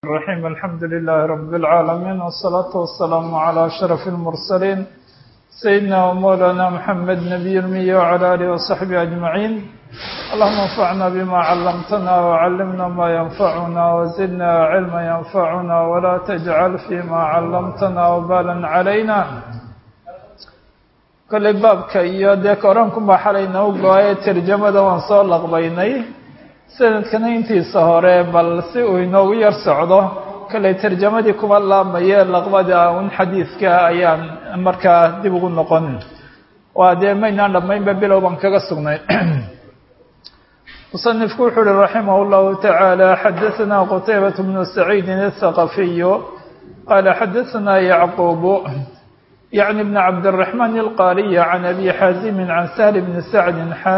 الرحيم الحمد لله رب العالمين والصلاة والسلام على أشرف المرسلين سيدنا ومولانا محمد نبي المية وعلى آله وصحبه أجمعين اللهم انفعنا بما علمتنا وعلمنا ما ينفعنا وزدنا علما ينفعنا ولا تجعل فيما علمتنا وبالا علينا kolley baabka iyo dee korankunbaa xalay noo go-aye tarjamada waan soo laqbaynay sanadkana intiisa hore bal si uu inoogu yar socdo kolley tarjamadii kuma laamaye laqbada un xadiidka ayaan markaa dib ugu noqon waa dee maynaan dhammaynba bilow baan kaga sugnay musanifku wuxuu uhi raximah اllahu taعaalى xadaثna qtaybaة bnu saciidin الthaqafiyu qaala xadaثna yacquub يعني بن عبد الرحمن القاري عن أبي حازم عن سهل بن سعد xا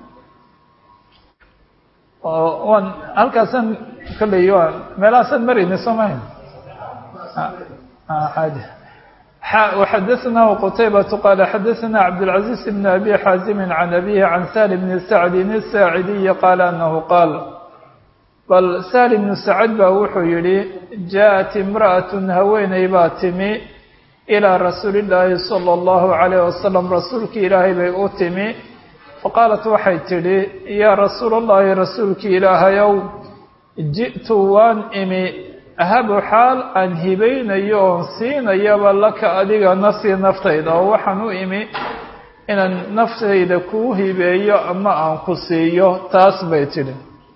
n halkaasan kolley meelahaasan marayna soo maha وxadaثnah qتيبة qال xadaثna عبدالعزيز بن أبي حازم عن أبيه عن سهل بن سعد الساعدي قال أنه qال bal سهل بن سعد ba wuxuu yihi جاءت امرأة haweeney baa timi ilىa rasuuli illaahi salى اllahu عalayh wasalam rasuulkii ilaahay bay u timi faqaalat waxay tidhi yaa rasuul اllahi rasuulkii ilaahayow ji'tu waan imi ahabu xaal aan hibaynayo oon siinayaba laka adiga nafsii naftayda oo waxaan u imi inaan naftayda kuu hibeeyo ama aan ku siiyo taas bay tidhi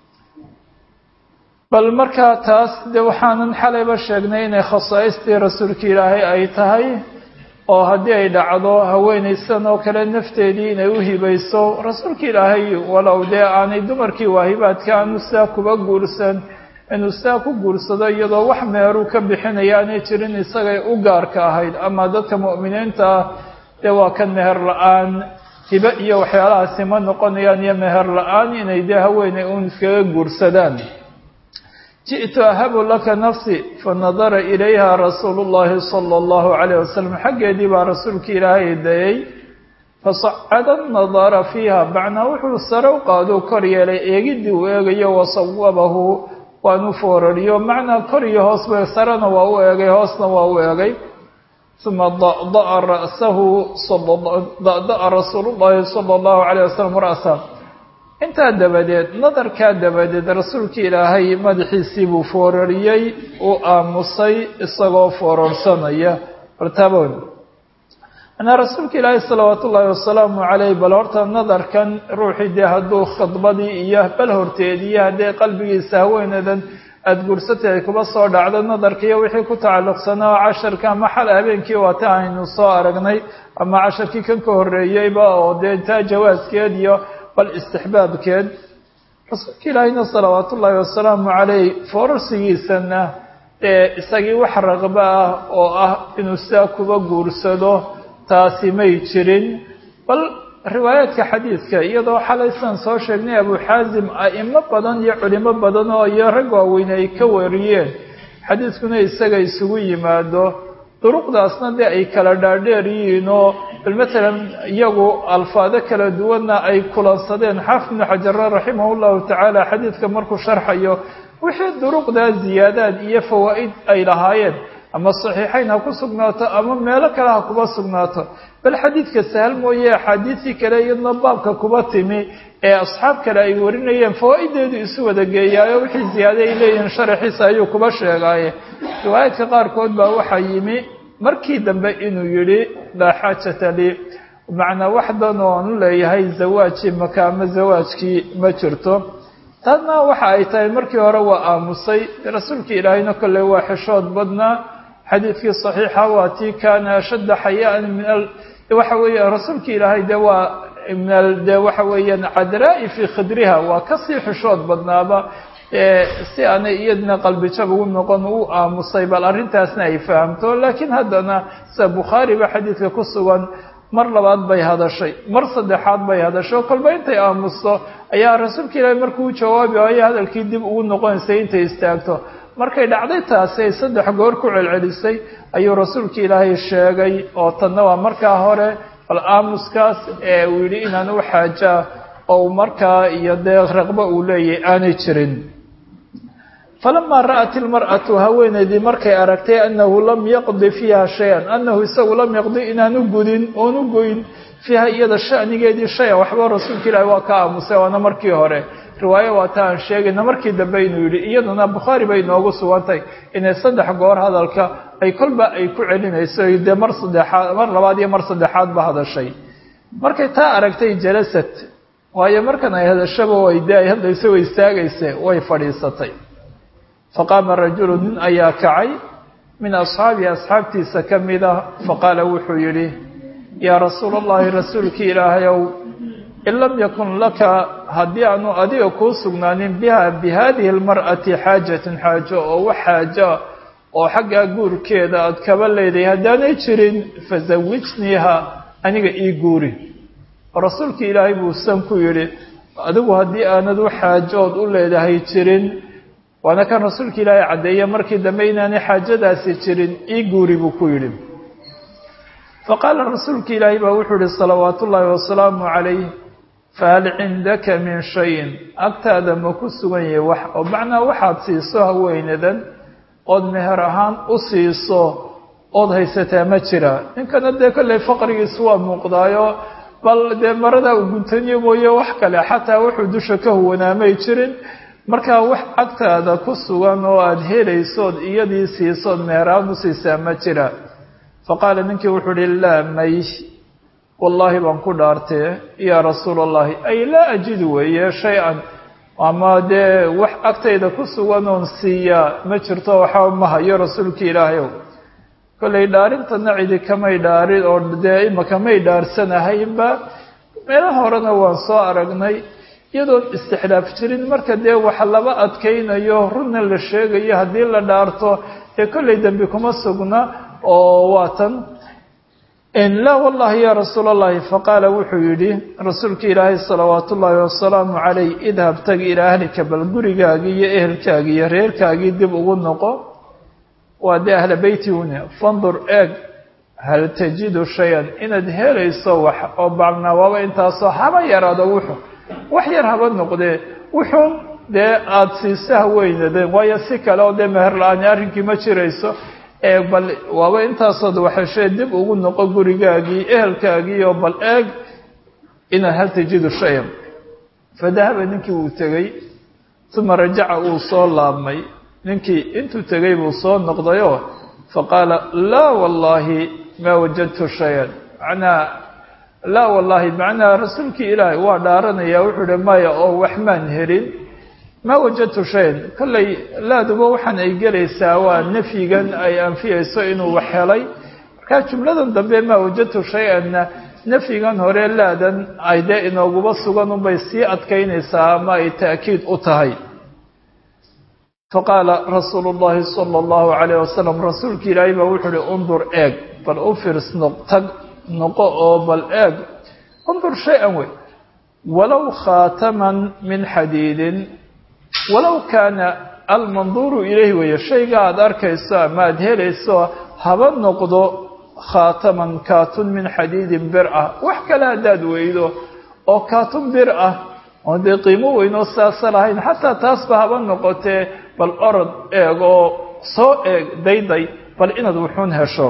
bal markaa taas de waxaanan xalayba sheegnay inay khasaaistii rasuulka ilaahay ay tahay oo haddii ay dhacdo haweenaysan oo kale nafteedii inay u hibayso rasuulka ilaahay walow dee aanay dumarkii waahibaadka aanu sidaa kuba guursan inuu sidaa ku guursado iyadoo wax meheruu ka bixinaya aanay jirin isagay u gaarka ahayd ama dadka mu'miniinta ah dee waa kan meher la-aan hibe iyo waxyaalahaasi ma noqonayaan iyo meher la-aan inay dee haweeney uun iskaga guursadaan ji'tu ahabu laka nafsi fanadara ilayha rasuulu llahi sala allahu calayh wasalam xaggeedii baa rasuulka ilaahay dayay fasacada nadara fiiha macnaa wuxuu sare u qaaduu kor yeelay eegiddii uu eegayo wasawabahu waanu foorariyo macnaa kor iyo hoosba sarena waa u eegay hoosna waa u eegay uma dada'a ra'sahu dada'a rasuulu llahi sala allahu calayh wasalam ra'sa intaa dabadeed nadarkaa dabadeed rasuulka ilaahay madaxiisii buu foorariyey uu aamusay isagoo foorarsanaya bartaaboon anaa rasuulka ilaahay salawaatu ullaahi wasalaamu caleyh bal horta nadarkan ruuxii dee hadduu khadbadii iyo bal horteediyo haddee qalbigiisa haweenadan aada guursatay ay kuba soo dhacdo nadarka iyo wixii ku tacalluqsanaa oo casharka ama xal habeenkii waata aynu soo aragnay ama casharkii kan ka horreeyeyba oo dee taa jawaaskeed iyo bal istixbaabkeed rasuulka ilaahayna salawaatu ullaahi wasalaamu caleyh foorarsigiisana ee isagii wax raqba ah oo ah inuu sidaa kuba guursado taasi may jirin bal riwaayaadka xadiidka iyadoo xalaysaan soo sheegnay abu xaasim a'imo badan iyo culimo badan oo iyo rag waaweyne ay ka wariyeen xadiidkuna isaga isugu yimaado duruqdaasna dee ay kala dhaadheer yihiin oo bal matalan iyagu alfaado kala duwanna ay kulansadeen xaafid ibnu xajara raximah llahu tacaala xadiidka markuu sharxayo wixii duruqdaa ziyaadaad iyo fawaa'id ay lahaayeen ama saxiixayn ha ku sugnaato ama meelo kale ha kuba sugnaato bal xadiidka sahal mooye axaadiisii kale iyadna baabka kuba timi ee asxaab kale ay warinayeen fawaa'ideedu isu wada geeyaayo wixii ziyaada ay leeyihiin sharaxiisa ayuu kuba sheegaaye riwaayaadka qaarkood baa waxaa yimi markii dambe inuu yidhi laa xaajata lii macnaa waxdan oonu leeyahay zawaajii maka ama zawaajkii ma jirto taasna waxa ay tahay markii hore waa aamusay rasuulka ilaahayna kolley waa xishood badnaa xadiidkii saxiixa waa tii kaana ashadda xayaan min waxa weeye rasuulka ilaahay dee waa min dee waxa weeyaan cadraa'i fii khidriha waa kasii xishood badnaaba si aanay iyadna qalbijab ugu noqon u aamusay bal arrintaasna ay fahamto laakiin haddana sida bukhaariba xadiidka ku sugan mar labaad bay hadashay mar saddexaad bay hadashay oo kolba intay aamusto ayaa rasuulka ilaahay markuu jawaabi waayo hadalkii dib ugu noqonaysay intay istaagto markay dhacday taasi ay saddex goor ku celcelisay ayuu rasuulka ilaahay sheegay oo tanna waa markaa hore bal aamuskaas ee uu yidhi inaan u xaajaa oo markaa iyo dee raqbo uu leeyahay aanay jirin falamaa ra'at ilmar'atu haweenaydii markay aragtay annahu lam yaqdi fiiha shay-an annahu isagu lam yaqdi inaanu gudin oonu goyn fiiha iyada shanigeedii shay-an waxba rasuulka ilaahi waa ka aamusay waana markii hore riwaayo waa ta aan sheegayna markii dambe inuu yidhi iyaduna bukhaari bay noogu sugantay inay saddex goor hadalka ay kolba ay ku celinayso dee mar saddexaad mar labaad iyo mar saddexaadba hadashay markay taa aragtay jalasad waayo markan ay hadashaba way dee ay hadlayso way istaagayse way fadhiisatay faqaama rajulu nin ayaa kacay min asxaabihi asxaabtiisa ka mid ah faqaala wuxuu yidhi yaa rasuula allahi rasuulkii ilaahayow in lam yakun laka haddii aanu adiga kuu sugnaanin biha bi haadihi almar'ati xaajatun xaajo oo wax xaaja oo xaggaa guurkeeda aad kaba leedahay haddaanay jirin fasawijniiha aniga ii guuri oo rasuulkii ilaahay buu san ku yidhi adigu haddii aanad u xaajood u leedahay jirin waana kan rasuulka ilaahay caddeeye markii dambe inaanay xaajadaasi jirin ii guuri buu ku yidhi faqaala rasuulka ilaahay baa wuxuu yihi salawaatu ullaahi wasalaamu calayh fahal cindaka min shayin agtaada ma ku sugan yahay wax oo macnaa waxaad siiso haweenadan ood meher ahaan u siiso ood haysataa ma jira ninkana dee kolley faqrigiisu waa muuqdaayo bal dee maradaa u guntaniyo mooye wax kale xataa wuxuu dusha ka huwanaamay jirin markaa wax agtaada ku sugan oo aada helaysood iyadii siisood meher ahaan u siisaa ma jira faqaala ninkii wuxuu uhi laa may wallaahi baan ku dhaartee yaa rasuula allahi ay laa ajidu weeye shay-an ama dee wax agtayda ku sugan oon siiyaa ma jirto waxaa ma hayo rasuulka ilaahayow kollay dhaarintana cidi kamay dhaarin oo dee imaka may dhaarsanahaynba meelaha horena waan soo aragnay iyadoon istixlaaf jirin marka dee wax laba adkaynayo runna la sheegayo haddii la dhaarto dee kollay dembi kuma sugna oo waa tan laa wallahi ya rasuula allahi faqaala wuxuu yidhi rasuulka ilaahay salawaatu ullaahi wasalaamu calayh idhab tag ilaa ahlika bal gurigaagii iyo ehelkaagii iyo reerkaagii dib ugu noqo waa dee ahla beyti une fandur eeg hal tajidu shay-an inaad helayso wax oo bacnaa waaba intaasoo haba yaraado wuxu wax yar haba noqdee wuxuun dee aada siisa haweynadeen waayo si kale oo dee meher la-aani arrinkii ma jirayso eeg bal waaba intaasood waxashee dib ugu noqo gurigaagii ehelkaagii oo bal eeg inaad hal tajidu shay-an fadahaba ninkii wuu tegey uma rajaca uu soo laabmay ninkii intuu tegay buu soo noqdayoo faqaala laa wallaahi maa wajadtu shay-an macnaa laa wallaahi macnaa rasuulkii ilaahay waa dhaaranaya wuxuu uhi maya oo wax maan helin maa wajadtu shayan kollay laaduba waxaan ay gelaysaa waa nafyigan ay anfiyayso inuu wax helay markaa jumladan dambe maa wajadtu shay-anna nafyigan hore laadan ay dee inooguba sugan unbay sii adkaynaysaa ama ay ta'kiid u tahay faqaala rasuulu llahi sala allahu calayh wasalam rasuulka ilaahay baa wuxuu uhi undur eeg bal u firs noqtag noqo oo bal eeg undur shay-an wey walow khaataman min xadiidin walow kaana almanduuru ilayh weeye shayga aada arkayso ama aada helayso haba noqdo khaataman kaatun min xadiidin bir ah wax kale haddaad weydo oo kaatun bir ah oo dee qiimo weynoo saasa lahayn xataa taasba haba noqotee bal orod eeg oo soo eeg dayday bal inaad wuxuun hesho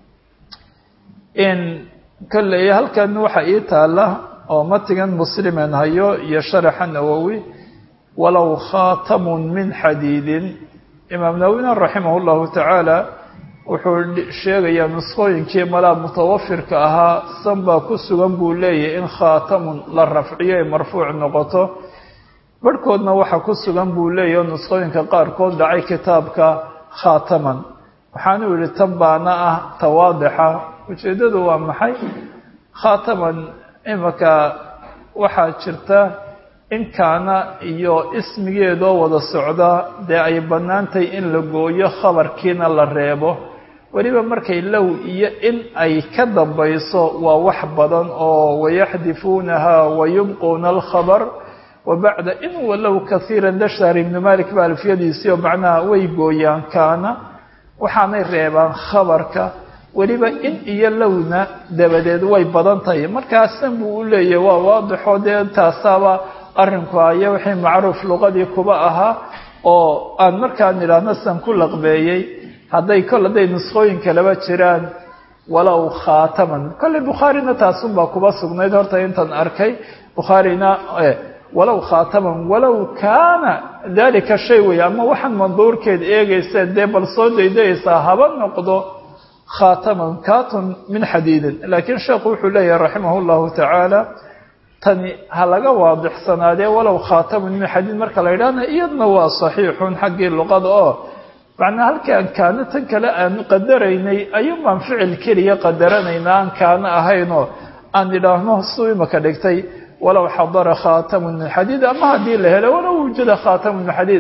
in kolley halkan waxa ii taalla oo matigan muslimen hayo iyo sharaxa nawowi walow khaatamun min xadiidin imaam nawowina raximah llahu tacaala wuxuu sheegayaa nusqooyinkii malaa mutawafirka ahaa san baa ku sugan buu leeyahy in khaatamun la rafciyo ay marfuuc noqoto barhkoodna waxa ku sugan buu leeyahy oo nusqooyinka qaarkood dhacay kitaabka khaataman waxaanuu yihi tan baana ah tawaadixa ujeeddadu waa maxay khaataman imaka waxaa jirta in kaana iyo ismigeedoo wada socda dee ay bannaantay in la gooyo khabarkiina la reebo weliba markay low iyo in ay ka dambayso waa wax badan oo wayaxdifuunaha wayubquuna alkhabar wa bacda in walow kaiira dashar ibnu malik ba alfiyadiisii oo macnaha way gooyaan kaana waxaanay reebaan khabarka weliba in iyo lowna dabadeed way badan tahay markaasan buu u leeyahy waa waadixo dee taasaaba arrinku aya wixii macruuf luqadii kuba ahaa oo aan markaan idhaahno san ku laqbeeyey hadday kol hadday nuskhooyin kalaba jiraan walow khaataman kolley bukhaarina taasunbaa kuba sugnayd horta intan arkay bukhaarina walow khaataman walow kaana dalika shay wey ama waxaan manduurkeed eegaysa dee bal soo daydayaysaa haba noqdo khaataman katun min xadiidin laakiin sheekhu wuxuu leeyahay raximah llahu tacaala tani ha laga waadixsanaadee walow khaataman min xadiid marka la yidhahna iyadna waa saxiixun xaggii luqada oo macnaa halkii aan kaano tan kale aanu qadaraynay ayuun baan ficil keliya qadaranaynaa aan kaano ahaynoo aan idhaahno suu imaka dhigtay walow xadara khaatamun min xadiid ama haddii la helo walow wujada khaatamun min xadiid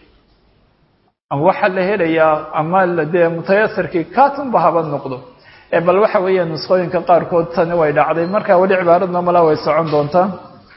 waxaa la helayaa ama dee mutayasirkii katunba haba noqdo bal waxa weeya nuskhooyinka qaarkood tani way dhacday marka weli cibaaradna mala way socon doontaa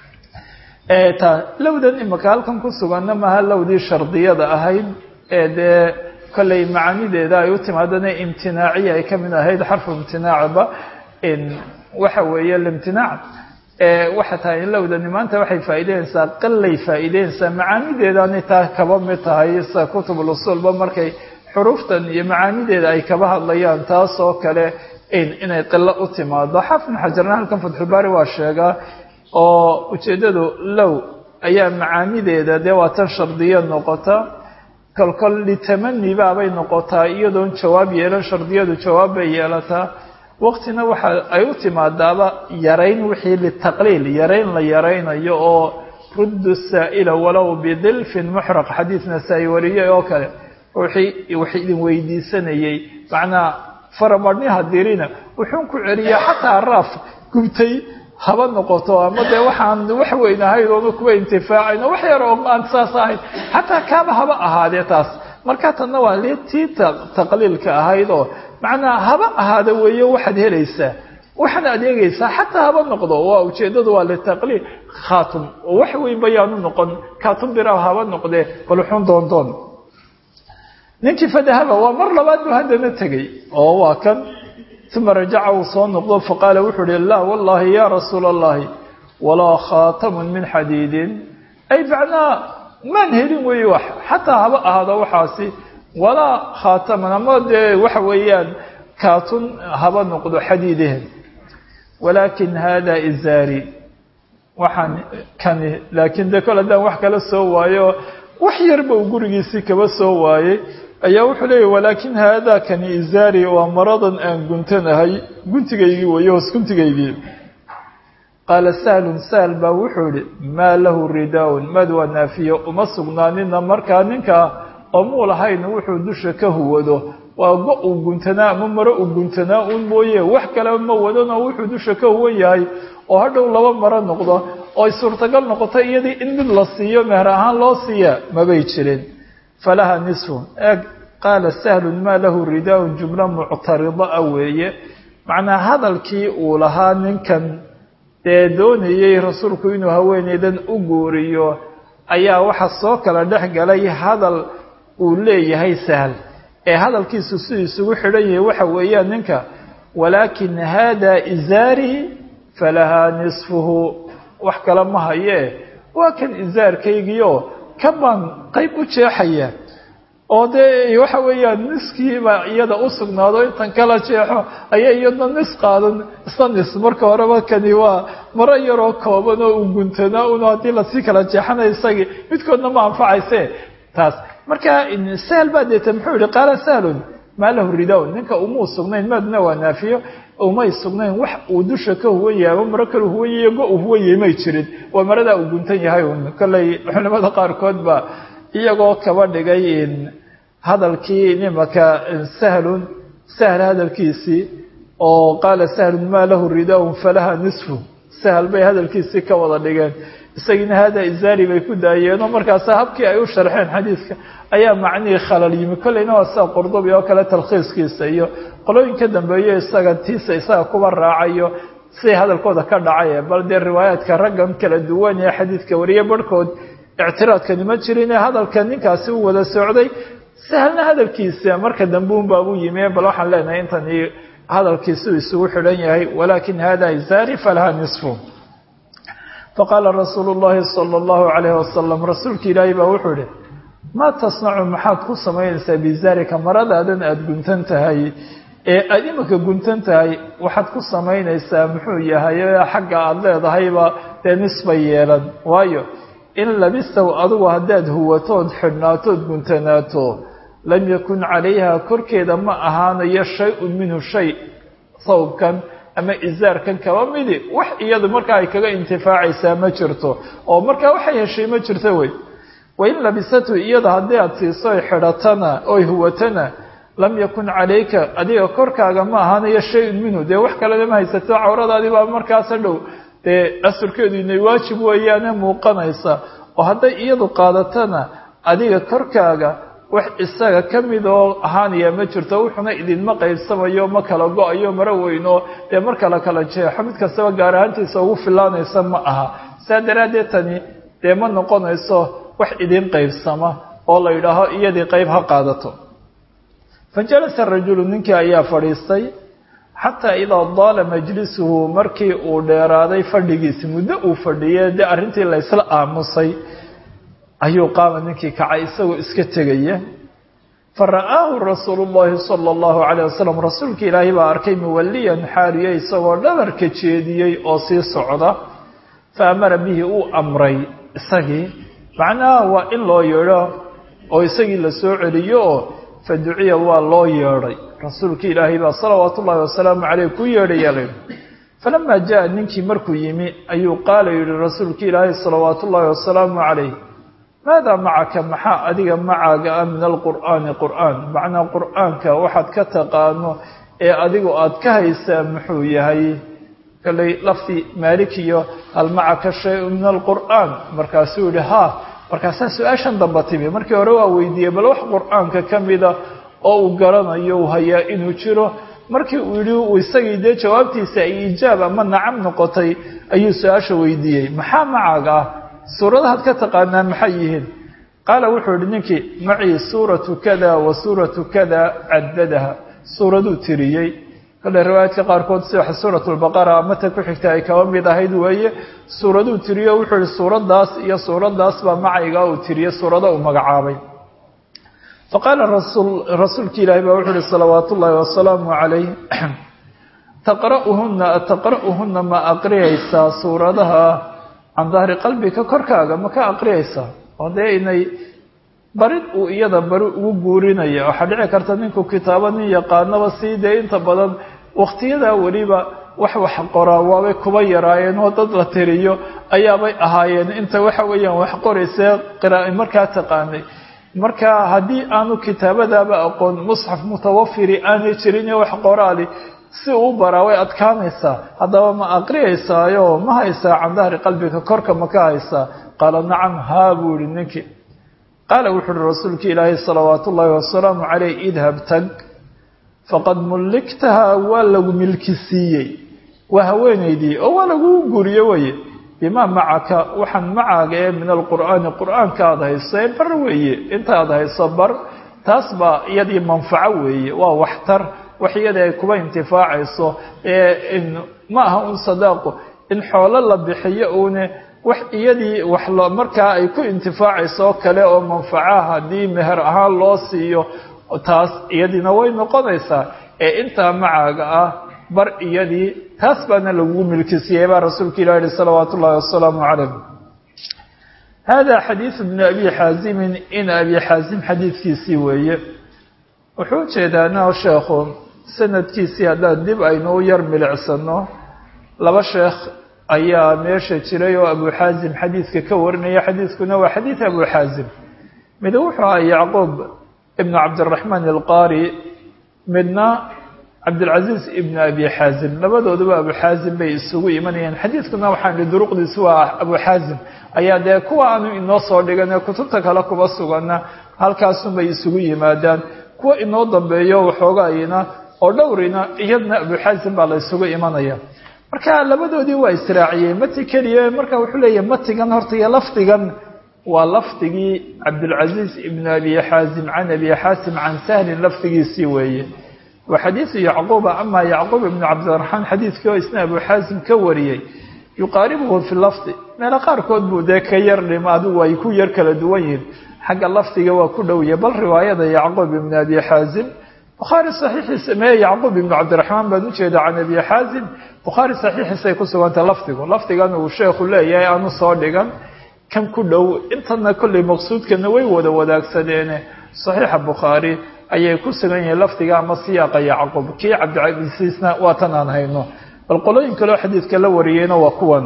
ta lowdan imaka halkan ku suganna maha lowdii shardiyada ahayd ee dee kollay macaanideeda ay u timaadana imtinaaciya ay ka mid ahayd xarfu imtinaacba waxa weeye limtinaac waxa tahay in lowdani maanta waxay faa'iideynaysaa qallay faa'iideynaysaa macaanideedaanay taa kaba mid tahay sida kutubul usuulba markay xuruuftan iyo macaanideeda ay kaba hadlayaan taas oo kale inay qilo u timaado xaafid xajarna halkan fatxulbaari waa sheegaa oo ujeeddadu low ayaa macaanideeda dee waa tan shardiya noqota kolkol litamani baabay noqotaa iyadoon jawaab yeelan shardiyadu jawaab bay yeelataa waqtina waxa ay u timaadaaba yarayn wixii litaqliil yarayn la yaraynayo oo ruddu saa'ila walow bidilfin muxraq xadiid nasaa-i wariyey oo kale wixii wax idin weydiisanayey macnaa faramadhniha dirina wuxuun ku celiyaa xataa raaf gubtay haba noqoto ama dee waxaan wax weyn ahayd oona kuwa intifaacayno wax yar oo aan saas ahayd xataa kaaba haba ahaadee taas marka tanna waa li tii taqliilka ahayd oo macnaa haba ahaada weeye waxaad helaysaa waxaad adeegaysaa xataa haba noqdo waa ujeeddadu waa litaqliil khaatum oo wax weyn bayaanu noqon kaatum bira haba noqdee bal wuxuun doondoon ninkii fadahaba waa mar labaad buu haddana tegey oo waa kan uma rajaca uu soo noqdo faqaala wuxuu uhi laa wallahi ya rasuula allahi walaa khaatamun min xadiidin ay macnaa maan helin weeye wax xataa haba ahaado waxaasi walaa khaataman ama dee waxa weeyaan kaatun haba noqdo xadiidehen walaakin hada izaari waxaan kani laakiin dee kol haddaan wax kala soo waayo wax yarba uu gurigiisii kaba soo waayey ayaa wuxuu leeyahy walaakin haadaa kani izaari waa maradan aan guntanahay guntigaygii weeye hoos guntigaygii qaala sahlun sahl baa wuxuu ihi maa lahu ridaaun mad waa naafiyo uma sugnaanina markaa ninkaa oo muu lahayn wuxuu dusha ka huwado waa go uu guntanaa ama maro uu guntanaa uun mooye wax kaleba ma wadano wuxuu dusha ka huwan yahay oo hadhow laba maro noqdo oo ay suurtagal noqoto iyadii in mid la siiyo meher ahaan loo siiya mabay jirin falaha nisfun eeg qaala sahlun maa lahu ridaaun jumlo muctarida a weeye macnaa hadalkii uu lahaa ninkan dee doonayey rasuulku inuu haweeneydan u guuriyo ayaa waxa soo kala dhex galay hadal uu leeyahay sahl ee hadalkiisu siduu isugu xidhan yahay waxa weeyaan ninka walaakin hada izaari falahaa nisfuhu wax kale ma hayee waa kan izaarkaygiio ka baan qayb u jeexaya oo dee waxa weeyaan niskiiba iyada u sugnaado intan kala jeexo ayaa iyadna nis qaadan isna nis marka horeba kani waa maro yaroo kooban oo uu guntanaa un haddii lasii kala jeexanayo isagii midkoodna ma anfacayse taas marka sahl baa deeta muxuu yihi qaala sahlun maa lahu ridawn ninka umuu sugnayn maadna waa naafiyo umay sugnayn wax uu dusha ka huwan yahay ama maro kale huwan yahiy go uu huwan yahay may jirin waa maradaa uu guntan yahay un kollay culimada qaarkood ba iyagoo kaba dhigay hadalkii nimaka sahlun sahl hadalkiisii oo qaala sahlun maa lahu ridaun falaha nisfu sahl bay hadalkiisii ka wada dhigeen isagiina hada izaari bay ku daayeenoo markaasa habkii ay u sharxeen xadiidka ayaa macnihii khalal yimi kollayna waa sida qurdubi oo kale talkhiiskiisa iyo qolooyin ka dambeeyo isaga tiisa isaga kuba raacayo siday hadalkooda ka dhacay bal dee riwaayaadka raggan kala duwan ee xadiidka wariye barhkood ictiraadkani ma jirin ee hadalka ninkaasi u wada socday sahlna hadalkiisa marka dambe un baa u yimi bal waxaan leenahay intani hadalkiisuu isugu xidhan yahay walaakin hada izaari falaha nisfu faqaala rasuulu llahi sala allahu calayhi wasalam rasuulki ilaahay baa wuxuu idhi maa tasnacu maxaad ku samaynaysaa bizaalika maradaadan aada guntan tahay ee aada iminka guntan tahay waxaad ku samaynaysaa muxuu yahay xagga aada leedahayba dee nisbay yeelan waayo in labistow adigu haddaad huwatood xidhnaatood guntanaato lam yakun calayha korkeeda ma ahaanayo shay-un minhu shay sawbkan ama isaarkan kaba midi wax iyadu markaa ay kaga intifaacaysaa ma jirto oo markaa waxay heshay ma jirto wey wain labisatu iyada haddii aada siiso oy xidhatana oy huwatana lam yakun calayka adiga korkaaga ma ahaanayo shay-un minhu dee wax kalena ma haysato cawradaadii baa markaasa dhow dee asurkeedu inay waajib weeyaane muuqanaysa oo hadday iyadu qaadatana adiga korkaaga wax isaga ka mid oo ahaanaya ma jirto wuxuna idinma qaybsamayo ma kala go-ayo maro weyno dee marka la kala jeexo mid kastaba gaar ahaantiisa ugu filaanaysa ma aha saa daraaddeed tani dee ma noqonayso wax idin qaybsama oo la yidhaaho iyadii qayb ha qaadato fa jalasa rajulu ninkii ayaa fadhiistay xataa idaa daala majlisuhu markii uu dheeraaday fadhigiisi muddo uu fadhiyey dee arrintii la ysla aamusay ayuu qaama ninkii kacay isagoo iska tegaya fa ra'aahu rasuulu llahi sala allahu calayh wasalam rasuulka ilaahay baa arkay muwalliyan xaaliye isagoo dhabarka jeediyey oo sii socda fa amara bihi uu amray isagii macnaha waa in loo yeedho oo isagii la soo celiyo oo fa duciya waa loo yeedhay rasuulka ilaahay baa salawaatu ullahi wasalaamu caleyh ku yeedhaya la yidhi falamaa jaa ninkii markuu yimi ayuu qaala yidhi rasuulka ilaahay salawaatu ullaahi wasalaamu calayh maadaa macaka maxaa adiga macaaga ah min alqur'aani qur'aan macnaa qur'aanka waxaad ka taqaano ee adigu aad ka haysaa muxuu yahay kalley lafdi maalikiyo hal macaka shay-un min alqur'aan markaasuu yihi haa markaasaa su-aashan damba timi markii hore waa weydiiyey bal wax qur'aanka ka mida oo uu garanayo uu hayaa inuu jiro markii uu yidhi isagii dee jawaabtiisa ay ijaab ama nacam noqotay ayuu su-aasha weydiiyey maxaa macaaga ah suuradahaad ka taqaanaa maxay yihiin qaala wuxuu yihi ninkii macii suuratu kada wa suuratu kada cadadaha suuraduu tiriyey kale riwaayaadka qaarkood sida suurat lbaqara mata ku xigta ay kaba mid ahayd weeye suuraduu tiriyo wuxuu yihi suuradaas iyo suuradaas baa macayga uu tiriye suurada uu magacaabay faqaala rasuulki ilaahi baa wuxuu uhi salawaat ullaahi wasalaamu calayh taqra'uhuna ataqra'uhuna ma aqriyaysaa suuradaha can dahri qalbika korkaaga ma ka aqriyaysaa oo dee inay barid uu iyada bari ugu guurinaya waxaa dhici karta ninku kitaabo nin yaqaanaba sii dee inta badan wakhtiyadaa weliba wax wax qoraa waabay kuba yaraayeen oo dad la tiriyo ayaabay ahaayeen inta waxa weeyaan wax qoraysee qiraai markaa taqaanay marka haddii aanu kitaabadaaba aqoon musxaf mutawafiri aanay jirin wax qoraali si uu baraa way adkaanaysaa haddaba ma aqriyaysaayo ma haysaa can dahri qalbiga korka ma ka haysaa qaala nacam haa buu yihi ninkii qaala wuxu uhi rasuulka ilaahay salawaatu ullaahi wasalaamu caleyh idhab tag faqad mulliktaha waa lagu milki siiyey waa haweenaydii oo waa laguu guriye weye bimaa macaka waxaan macaaga ee min alqur'aani qur'aanka aada hayso ee bar weeye intaad hayso bar taas baa iyadii manfaco weeye waa waxtar wax iyada ay kuba intifaacayso ee ma aha un sadaaqo in xoolo la bixiyo uune wax iyadii wax lo markaa ay ku intifaacayso oo kale oo manfaca haddii meher ahaan loo siiyo taas iyadiina way noqonaysaa ee intaa macaaga ah bar iyadii taas baana lagugu milkisiiyey baa rasuulka ilah yihi salawaatu ullahi wasalaamu calayh hada xadiidu bni abi xaazimin in abi xaazim xadiidkiisii weeye wuxuu ujeedaana sheekhu sanadkiisii haddaan dib aynu u yar milicsano laba sheekh ayaa meesha jiray oo abu xaazim xadiidka ka warinaya xadiidkuna waa xadiid abu xaazim mid wuxuu aha yacquub ibnu cabdiraxmaan alqaari midna cabdilcaziiz ibnu abi xaazim labadooduba abu xaazim bay isugu imanayeen xadiidkuna waxaan ihi duruqdiisu waa abu xaazim ayaa dee kuwa aanu inoo soo dhigan ee kutubta kale kuba sugana halkaasunbay isugu yimaadaan kuwa inoo dambeeyo waxoogaayina oo dhowrina iyadna abu xaazim baa la isugu imanaya marka labadoodii waa israaciyey mati keliya marka wuxuu leeyahay matigan horta iyo lafdigan waa lafdigii cabdilcaziiz ibnu abi xaazim can abi xaasim can sahlin lafdigiisii weeye waa xadiidu yacquuba ama yacquub ibnu cabdiraxmaan xadiidkii oo isna abu xaasim ka wariyey yuqaaribuhu fi lafdi meelo qaarkood buu dee ka yar dhima adigu ay ku yar kala duwan yihiin xagga lafdiga waa ku dhowya bal riwaayada yacquub ibn abi xaazim bukhaari saxiixiisa mee yacquub ibnu cabdiraxmaan baan ujeeda can abi xaazim bukhaari saxiixiisay ku sugantay lafdigu lafdigan uu sheekhu leeyahay aanu soo dhigan kan ku dhow intana kollay maqsuudkana way wada wadaagsadeene saxiixa bukhaari ayay ku sugan yihiin lafdiga ama siyaaqa yacquub kii cabdicasiisna waa tan aan hayno bal qolooyin kaleo xadiidka la wariyeyna waa kuwan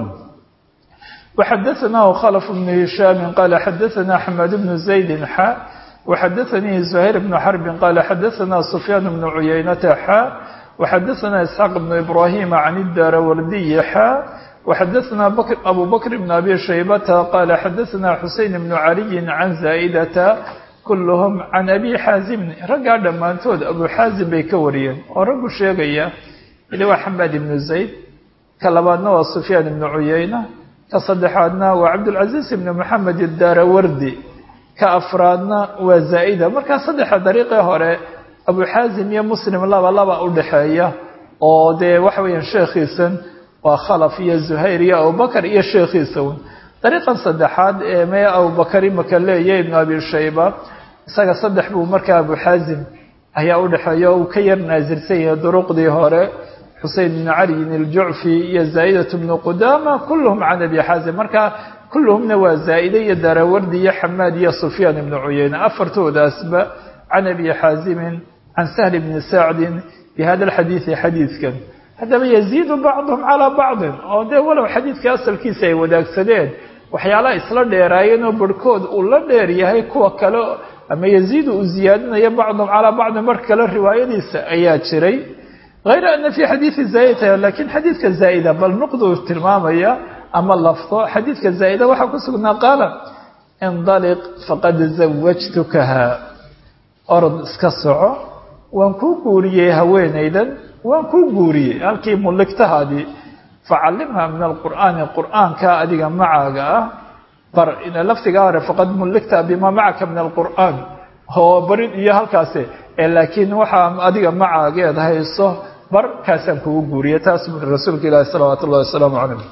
وxadaثnaه khلف بن هiشhاm qال xadaثna حmاd بن زaيد xا وxadaثnii زهير بن حرب qال xadaثna سفyاn بن عuyaynة xا وxadaثna إسحاq بن إبراهيم عن الdاrwrdي xا وxadaثna أbو بكر بن أbي شhيبة qال xadaثna حuسين بن علي عن زائدة kulhm can abi xaazim raggaa dhammaantood abu xaazim bay ka wariyeen oo raggu sheegaya ili waa xamaad ibnu zayd ka labaadna waa sufyaan ibnu cuyayna ka saddexaadna waa cabdulcaziiz ibnu moxamed idaarawardi ka afraadna waa zaa'ida markaa saddexa dariiqii hore abu xaazim iyo muslim laba laba u dhexeeya oo dee waxa weeyaan sheekhiisan waa khalaf iyo zuhayr iyo abubakar iyo sheekhiisa un dariiqan saddexaad ee mee abubakar imaka leeya ibnu abi shayba isaga saddex buu markaa abu xaazim ayaa u dhexeeya uu ka yar naasirsan yahay duruqdii hore xusein bnu caliyin iljucfi iyo zaa'idat bnu qudaama kulluhum can abi xaazim marka kulluhumna waa zaa'ide iyo darawardi iyo xamaad iyo sufyaan ibnu cuyeyne afartoodaasba can abi xaazimin can sahli bni sacdin bi hada alxadiidi xadiidkan haddaba yaziidu bacduhum calaa bacdin oo dee walow xadiidka asalkiisa ay wadaagsadeen waxyaalaha isla dheeraayeen oo barhkood uu la dheer yahay kuwa kale ama yaziidu uu ziyaadinayo bacduhum calaa bacdin mar kale riwaayadiisa ayaa jiray hayra ana fii xadiidi zaa'ida laakiin xadiidka zaa'ida bal nuqduu tilmaamaya ama lafdo xadiidka zaa'ida waxaa ku sugnaa qaala indaliq faqad zawajtukaha orod iska soco waan kuu guuriyey haweenaydan waan kuu guuriyey halkii mulligtahaadii facallimha min alqur'aani qur'aanka adiga macaaga ah bar laftigaa hore faqad mulligta bimaa macaka min alqur'aan oo barid iyo halkaasi laakiin waxaa adiga macaageed hayso bar kaasaan kugu guuriyey taas bui rasuulka ilaahi salawaatu ullahi wasalaamu calayh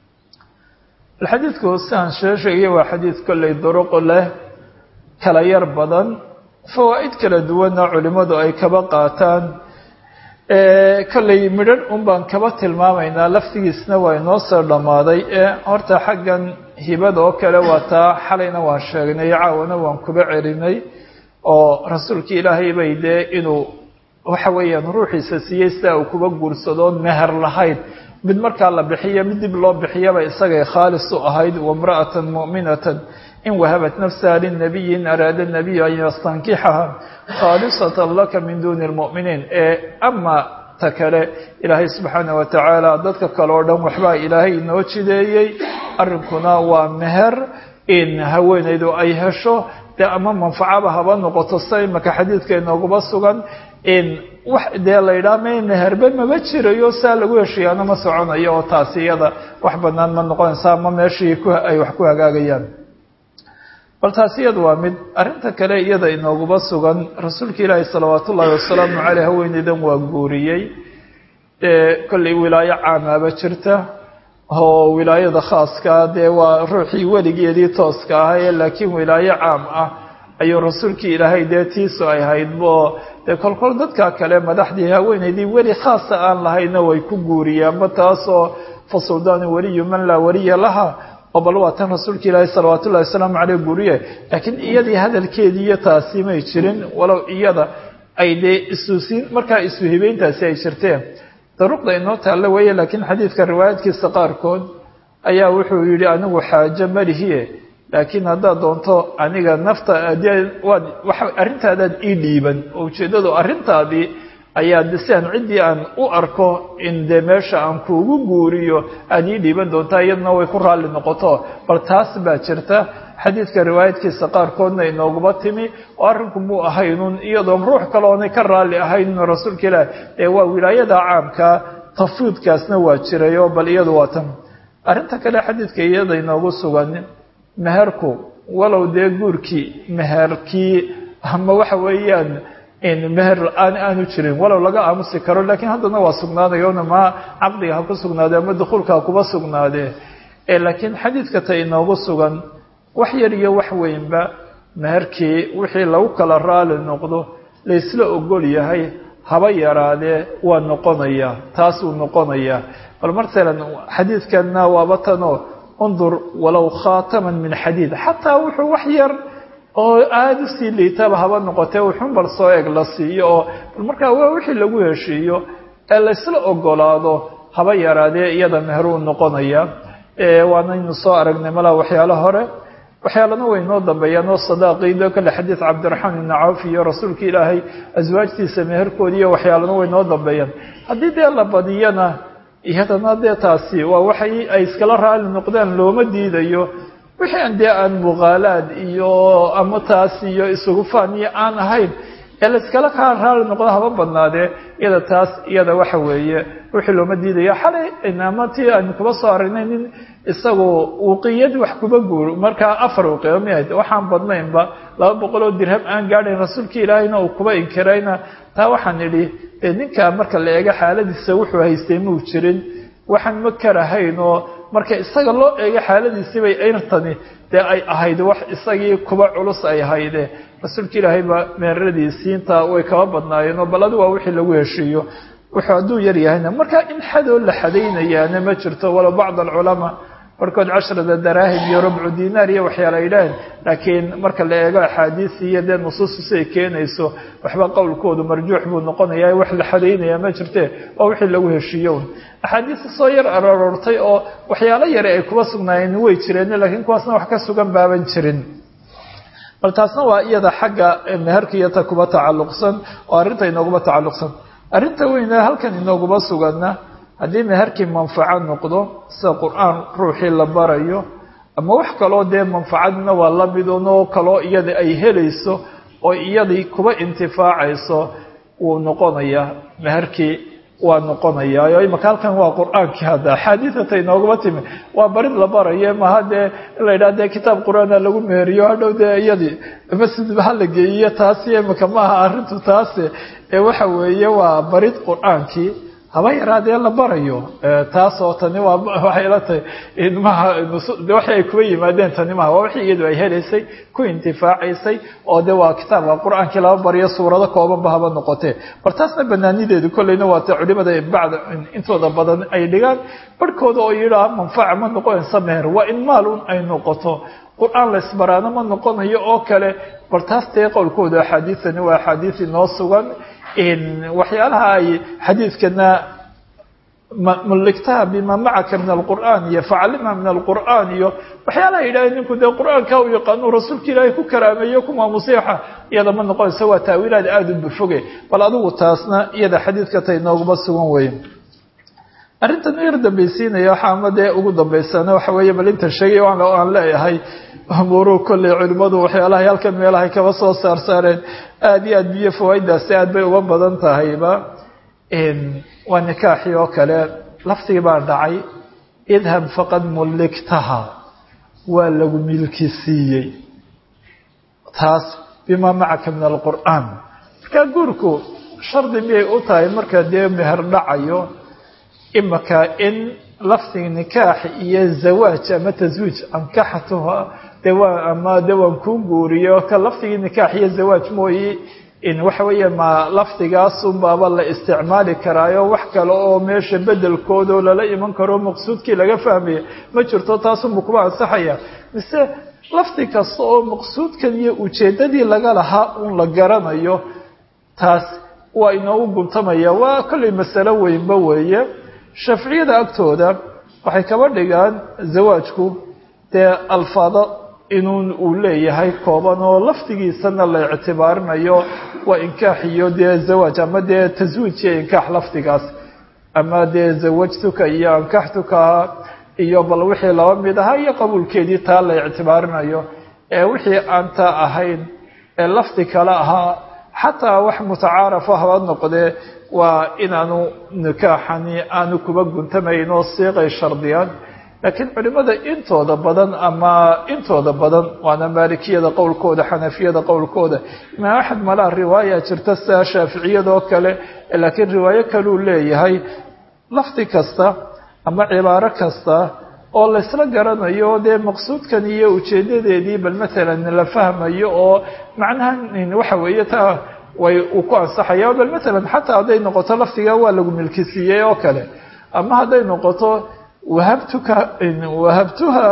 alxadiidku sidaan shee sheegaya waa xadiid kollay duruq leh kala yar badan fawaa'id kala duwanna culimmadu ay kaba qaataan kollay midhan un baan kaba tilmaamaynaa laftigiisna waa inoo soo dhammaaday ee horta xaggan hibada oo kale waa taa xalayna waan sheegnay caawana waan kuba celinay oo rasuulka ilaahay bay dee inuu waxa weeyaan ruuxiisa siiyey sidaa uu kuba guursadoon meher lahayd mid markaa la bixiyo mid dib loo bixiyaba isagay khaalis u ahayd wamra'atan mu'minatan in wahabat nafsaha linabiyi in araada nabiyu an yastankixaha khaalisatan laka min duuni lmu'miniin ee ama ta kale ilaahay subxaana wa tacaala dadka kale oo dhan waxbaa ilaahay inoo jideeyey arrinkuna waa meher in haweenaydu ay hesho dee ama manfacaba haba noqoto sida imaka xadiidka inooguba sugan in wax dee la yidhaha may meherbe maba jirayo saa lagu heshiyaano ma soconayo oo taasi iyada wax banaan ma noqonaysa ama meeshii ay wax ku hagaagayaan bal taasi iyada waa mid arrinta kale iyada inooguba sugan rasuulka ilaahi salawaatu ullaahi wasalaamu caleyh haweeneydan waa guuriyey dee kollay wilaayo caamaaba jirta oo wilaayada khaaskaa dee waa ruuxii weligeedii tooska ahaye laakiin wilaayo caam ah ayuu rasuulkii ilaahay dee tiisu ay haydbo dee kolkol dadka kale madaxdii haweeneydii weli khaasa aan lahayna way ku guuriyaanba taasoo fa suldaanu weliyu man laa weliya laha oo bal waa tan rasuulka ilaahi salawaatu ullahi wasalaamu caleyh guuriye laakiin iyadii hadalkeedii iyo taasi may jirin walow iyada ay dee isuusiin markaa isu hibeyntaasi ay jirteen daruuqda inoo taalle weeye laakiin xadiidka riwaayadkiisa qaarkood ayaa wuxuu yidhi anigu xaajo malihiye laakiin haddaad doonto aniga nafta waad arrintaadaad ii dhiiban oo ujeeddadu arrintaadii ayaa de si aan ciddii aan u arko in dee meesha aan kuugu guuriyo aada ii dhiiban doontaa iyaduna way ku raalli noqoto bal taas baa jirta xadiidka riwaayadkiisa qaarkoodna inooguma timi oo arrinku muu ahaynun iyadoon ruux kale oonay ka raalli ahaynun rasuulka ilaah ee waa wilaayada caamka tafwiidkaasna waa jiray oo bal iyadu waa tan arrinta kale xadiidka iyada inoogu sugan meherku walow dee guurkii meherkii ama waxa weeyaan meher la-aan aanu jirin walow laga aamusi karo laakiin haddana waa sugnaadayona ma caqdiga ha ku sugnaadee ama dukuulka ha kuba sugnaadee laakiin xadiidka ta inoogu sugan wax yar iyo wax weynba meherkii wixii lagu kala raali noqdo laysla ogol yahay haba yaraadee waa noqonayaa taas uu noqonayaa bal masalan xadiidkanna waaba tanoo undur walow khaataman min xadiid xataa wuxuu wax yar oo aada usii liitaba haba noqotee wuxun bal soo eg la siiyo oo bal markaa waa wixii lagu heshiiyo ee laysla ogolaado haba yaraadee iyada meher uu noqonaya waanaynu soo aragnay malaa waxyaalo hore waxyaalana way noo dambeeyaan oo sadaaqiido kale xadiid cabdiraxmaan ibni cawf iyo rasuulka ilaahay aswaajtiisa meherkoodi iyo waxyaalana way noo dambeeyaan haddii dee la badiyana iyadana dee taasi waa waxay ay iskala raali noqdaan looma diidayo wixii aan dee aan muqaalaad iyo ama taas iyo isugu faan iyo aan ahayn ee la iskala kaa raali noqdo haba badnaadee iyada taas iyada waxa weeye wixii looma diidaya xalay ama tii aynu kuba soo aragnay nin isagu uqiyad wax kuba guur markaa afar uqiyo miahayd waxaan badnaynba laba boqol oo dirham aan gaadhayn rasuulka ilaahayna uu kuba inkirayna taa waxaan idhi ninkaa marka la eego xaaladiisa wuxuu haystay muu jirin waxaan ma karahayn oo marka isaga loo eego xaaladiisibay ayrtani dee ay ahayd wax isagii kuba culus ay hayde rasuulka ilaahay baa meeradiisiinta way kaba badnaayeen oo bal adi waa wixii lagu heshiiyo wuxuu hadduu yar yahayna marka in xadoo la xadaynayaana ma jirto walow bacd alculamaa barkood cashrada daraahim iyo rubcu dinaar iyo waxyaala yidhaaheen laakiin marka la eego axaadiisi iyo dee nusuustiisi ay keenayso waxba qowlkoodu marjuux buu noqonaya wax la xadaynaya ma jirte waa wixii lagu heshiiyo axaadiista soo yar aroortay oo waxyaalo yare ay kuba sugnaayeen way jireen laakiin kuwaasna wax ka sugan baaban jirin bal taasna waa iyada xagga meherka iyo ta kuba tacalluqsan oo arrinta inooguma tacalluqsan arrinta weyne halkan inooguma suganna haddii meherkii manfaco noqdo sida qur-aan ruuxii la barayo ama wax kaloo dee manfacadna waa la mid unoo kaloo iyada ay helayso oo iyadii kuba intifaacayso wuu noqonayaa meherkii waa noqonayaa oo imaka halkan waa qur-aankii hadda axaadiidata inooguma timi waa barid la barayo maha dee in la yidhaha dee kitaab qur-aana lagu meheriyo hadhow dee iyadii masjidba hala geeyiyo taasi imaka maaha arrintu taasi ee waxa weeye waa barid qur-aankii haba yaraadee la barayo taasoo tani waa waxay la tahay maha waxay ay kuba yimaadeen tani maha waa wixii iyadu ay helaysay ku intifaacaysay oo de waa kitaabka qur-aankii laba bariyo suurado koobanba haba noqotee bar taasna banaanideedu kolleyna waata culimada bacda intooda badan ay dhigaan barhkooda oo yidhaa manfaca ma noqonaysa meher waa in maal un ay noqoto qur-aan la isbaraano ma noqonayo oo kale bal taas dee qowlkooda axaadiisani waa axaadiis inoo sugan waxyaalaha ay xadiidkana mulligtaha bima macaka min alqur'aan iyo facallimha min alqur'aan iyo waxyaalaha yidhaaheen ninku dee qur-aanka u yaqaano rasuulka ilaahay ku karaameeyo ku maamuseexa iyada ma noqonaysa waa taawiilaad aada u bufoge bal adigu taasna iyada xadiidka tay nooguma sugan weeye arrintan yar dambaysiinaya waxaa ama dee ugu dambaysana waxa weeye bal intan sheegay aan leeyahay umuuruhu kolley culimmadu waxyaalahay halkan meelahay kaba soo saar saareen aada iyo aad biyo fawaaiddaasi aad bay uga badan tahayba waa nikaaxii oo kale laftigii baa dhacay idhab faqad mulligtaha waa lagu milki siiyey taas bimaa macaka min alqur'aan markaa guurku shardi miyay u tahay marka dee meher dhacayo imaka in lafdiga nikaax iyo zawaaj ama taswiij ankaxatuha de waa ama de waan kuu guuriyo ka lafdigii nikaax iyo zawaaj mooye in waxa weeye ma lafdigaasunbaaba la isticmaali karaayo wax kale oo meesha bedelkooda oo lala iman karo maqsuudkii laga fahmaya ma jirto taasunba kuba ansaxaya mise lafdi kasta oo maqsuudkan iyo ujeeddadii laga lahaa un la garanayo taas waa inoogu guntamaya waa kollay masalo weynba weeye shaaficiyada agtooda waxay kaba dhigaan zawaajku dee alfaado inuu uu leeyahay kooban oo lafdigiisana la ictibaarinayo waa inkaax iyo dee zawaaj ama dee taswiij iyo inkaax lafdigaas ama dee zawajtuka iyo ankaxtuka iyo bal wixii laba mid ahaa iyo qabuulkeedii taa la ictibaarinayo ee wixii aan taa ahayn ee lafdi kale ahaa xataa wax mutacaarafa haba noqdee waa inaanu nikaaxani aanu kuba guntamayn oo siiqay shardiyaan laakiin culimada intooda badan ama intooda badan waana maalikiyada qowlkooda xanafiyada qowlkooda imaam axmed malaa riwaaya jirta sida shaaficiyada oo kale laakiin riwaayo kaluu leeyahay lafdi kasta ama cibaaro kasta oo laysla garanayo dee maqsuudkan iyo ujeedadeedii bal matalan la fahmayo oo macnaha waxa weeye taa way uu ku ansaxaya bal matalan xataa hadday noqoto laftiga waa lagu milkisiiyey oo kale ama hadday noqoto wahabtuka wahabtuha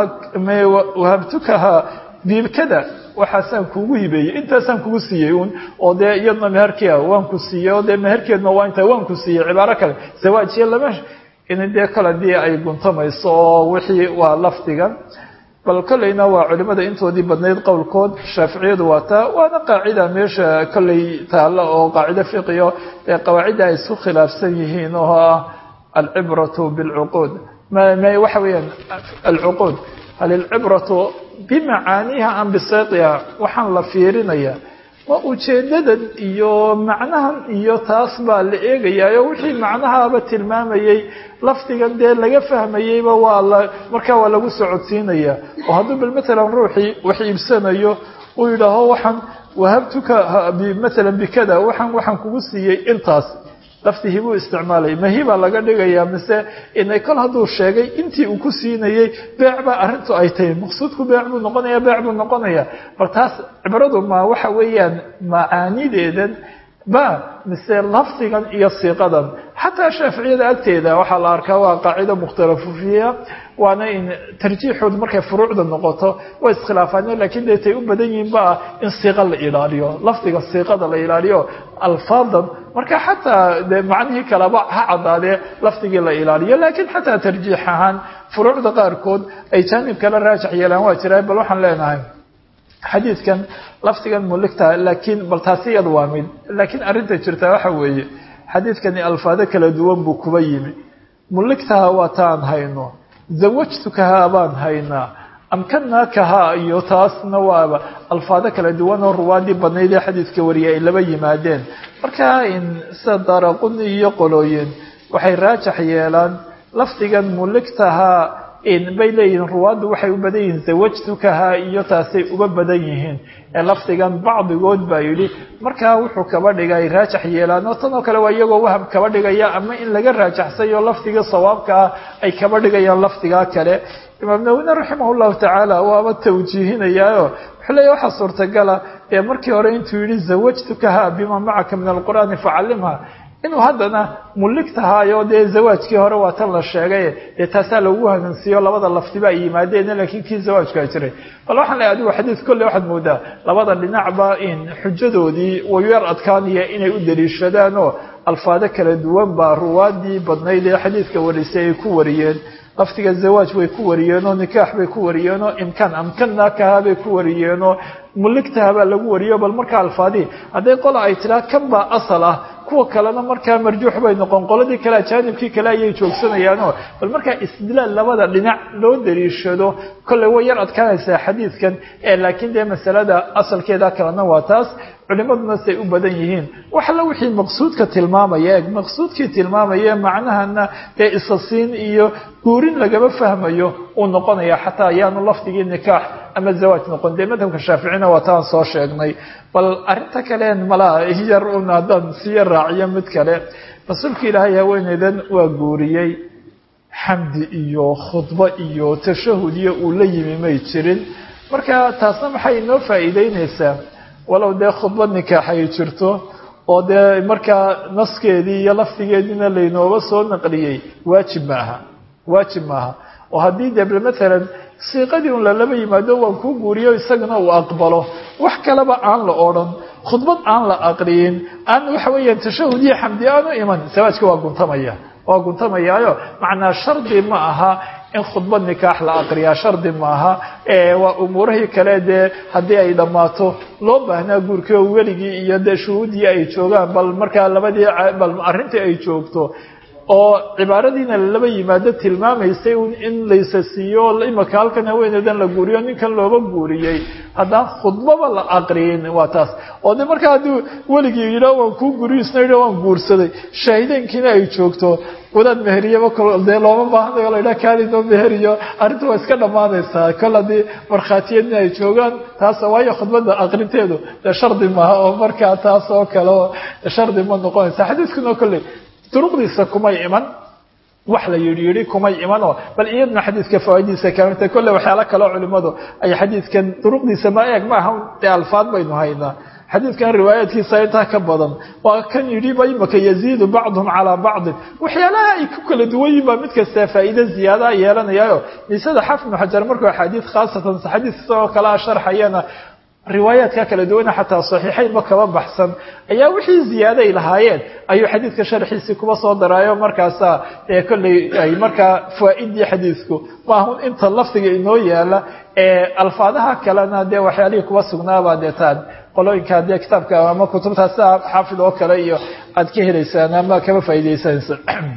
wahabtukaha biibkada waxaasaan kugu hibeeyey intaasaan kugu siiyey un oo dee iyadna meherkia waan ku siiyey oo dee meherkeedna waa intaa waan ku siiyey cibaaro kale zawaajiya lama in dee kale dii ay guntamayso oo wixii waa lafdiga bal kolleyna waa culimada intoodii badnayd qowlkood shaaficiyadu waa taa waana qaacida meesha kolley taalla oo qaacido fiqiyo ee qawaacidda ay isku khilaafsan yihiin oo ah alcibratu bilcuquud waxa weeyaan alcuquud hal ilcibratu bimacaaniiha am bisayqiha waxaan la fiirinaya waa ujeedadan iyo macnahan iyo taas baa la eegayaayo wixii macnahaaba tilmaamayey lafdigan dee laga fahmayeyba waa la markaa waa lagu socodsiinaya oo hadduu bal matalan ruuxii wax iibsanayo uu yidhaaho waxaan wahabtuka matalan bikada waxaan waxaan kugu siiyey intaas laftii buu isticmaalay mahibaa laga dhigayaa mise inay kol hadduu sheegay intii uu ku siinayey beec baa arrintu ay tahay maqsuudku beec buu noqonaya beec buu noqonaya bal taas cibradu ma waxa weeyaan macaanideedan ba mise lafdigan iyo siiqadan xataa shaaficiyada agteeda waxaa la arkaa waa qaacido mukhtalafu fiiha waana in tarjiixoodu markay furuucda noqoto way iskhilaafaan lakiin dee tay u badan yihiin ba ah in siiqa la ilaaliyo lafdiga siiqada la ilaaliyo alfaadan marka xataa de macnihii kaleba ha caddaadee lafdigii la ilaaliyo laakiin xataa tarjiix ahaan furuucda qaarkood ay jaanib kala raajax yeelaan waa jiraa bal waxaan leenahay xadiidkan lafdigan muligta laakiin bal taasi iyada waa mid laakiin arrinta jirtaa waxa weeye xadiidkani alfaado kala duwan buu kuba yimi muligtaha waa taan hayno zawajtukahaa baan haynaa amkanaakahaa iyo taasna waaba alfaado kala duwan oo ruwaadii badnayd ee xadiidka wariyay ay laba yimaadeen marka in sida daraquni iyo qolooyin waxay raajax yeelaan lafdigan muligtahaa bay leeyihiin ruwaaddu waxay u badan yihiin zawajtukahaa iyo taasay uga badan yihiin ee lafdigan bacdigood baa yidhi markaa wuxuu kaba dhiga ay raajax yeelaan oo tan oo kale waa iyagoo waham kaba dhigaya ama in laga raajaxsayo lafdiga sawaabka ah ay kaba dhigayaan lafdigaa kale imaam nawine raximah llahu tacaala waaba tawjiihinayaayo wuxuu leeya waxaa suurtagala ee markii hore intuu yidhi zawajtukahaa bima macaka min alqur'aani facallimha inuu haddana muligtahaayo dee zawaajkii hore waa tan la sheegay dee taasaa lagu hagansiiyo labada laftiba ay yimaadeen laakiin kii zawaajkaa jiray bal waxaan leeay adigu xadiid kolley waxaad moodaa labada dhinacba in xujadoodii wayu yar adkaanaya inay u daliishadaan oo alfaado kala duwan baa ruwaadii badnayd ee xadiidka warisay ay ku wariyeen laftiga zawaaj bay ku wariyeenoo nikaax bay ku wariyeenoo imkaan amkannaakaha bay ku wariyeenoo muligtaha baa lagu wariyo bal markaa alfaadihii hadday qola ay tiraa kan baa asal ah kuwa kalena markaa marjuux bay noqon qoladii kale ajaanibkii kale ayay joogsanayaanoo bal markaa istidlaal labada dhinac loo daliishado kolley way yar adkaanaysaa xadiidkan ee laakiin dee masalada asalkeeda kalena waa taas culimaduna say u badan yihiin wax alla wixii maqsuudka tilmaamaya eeg maqsuudkii tilmaamaya macnahana dee isasiin iyo guurin lagama fahmayo uu noqonaya xataa ayaanu lafdigii nikaax ama zawaaj noqon dee madhabka shaaficina waa taan soo sheegnay bal arrinta kaleen malaa yar un haddaan siya raaciyo mid kale rasuulka ilaahay haweeneydan waa guuriyey xamdi iyo khudbo iyo tashahud iyo uu la yimi may jirin marka taasna maxay inoo faa'iideyneysaa walow dee khudbo nikaax ay jirto oo dee markaa naskeedii iyo lafdigeediina laynooba soo naqliyey waajib maaha waajib maaha oo haddii dee matalan siiqadii un lalaba yimaado waan kuu guuriyo isagana uu aqbalo wax kaleba aan la odhan khudbad aan la aqriyin aan waxa weeyaan tashahud iyo xamdi aanu iman sawaajka waa guntamaya waa guntamayaayo macnaa shardi ma aha in khudbad nikaax la aqriyaa shardi maaha waa umuurihii kale dee haddii ay dhammaato loo baahnaa guurkii oo weligii iyo dee shuhuuddii ay joogaan bal markaa labadii bal arrintii ay joogto oo cibaaradiina laba yimaado tilmaamaysay in laysa siiyo imaka halkan haweeneydan la guuriyo ninkan looba guuriyey haddaan khudbaba la aqriyin waa taas oo de markaa haddii weligii yidhaa waan kuu guuriyo isna yidha waan guursaday shaahideynkiina ay joogto wadaad meheriyaba dee looma baahanayo la yidhaha kaalidoo meheriyo arrinta waa iska dhammaanaysaa kol haddii markhaatiyadna ay joogaan taas waayo khudbadda aqrinteedu dee shardi maaha oo markaa taas oo kale shardi ma noqonaysa xadiidkuna kolley duruqdiisa kumay iman wax la yidhi yidhi kumay imanoo bal iyadna xadiidka fawaa'idiisa kamidta kolle waxyaalo kaleo culimmadu ay xadiidkan duruqdiisa ma eeg ma aha dee alfaad baynu haynaa xadiidkan riwaayaadkiisa intaa ka badan waa kan yidhiba imaka yaziidu bacduhum calaa bacdin waxyaalaha ay ku kala duwan yihin baa mid kastaa faa'iide ziyaadaa yeelanayaayo nisada xafid ibnu xajar markuu axaadiid khaasatan xadiid isagoo kalea sharxayana riwaayaadka kala duwana xataa saxiixaynba kaba baxsan ayaa wixii ziyaaday lahaayeen ayuu xadiidka sharxiisii kuba soo daraayo markaasaa ee kolley ay markaa fawaaidii xadiidku maahun inta lafdiga inoo yaala ee alfaadaha kalena dee waxyaalihii kuba sugnaabaa dee taan qolooyinka dee kitaabka ama kutubtaa sida xaafid oo kale iyo aad ka helaysaan ama kaba faa'iidaysanaysa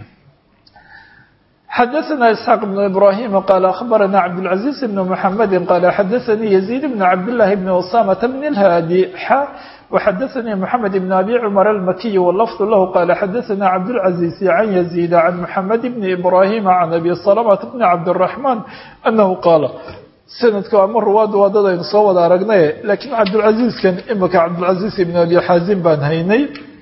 xdثna isxاaq بن ibrahim qال aخbarana cabdالعaزيز بن mحamedi qال xadaثnii يزيد بن cabdاللahi بن وsامة بن الhاdي x وxadaثnii mحamed بن abi cmر الmkiي wlfظ lah qال xadaثna cabdالعaزيز عن يزيد عن mحamed بن ibrahim عن abi سلمة بن cabdالرحمن أنه qاal sanadka ama ruwaadu waa dad aynu soo wada aragnay lakiin cabdالعaزيزkan imika cabdالعaزيز بن abi xaazim baan haynay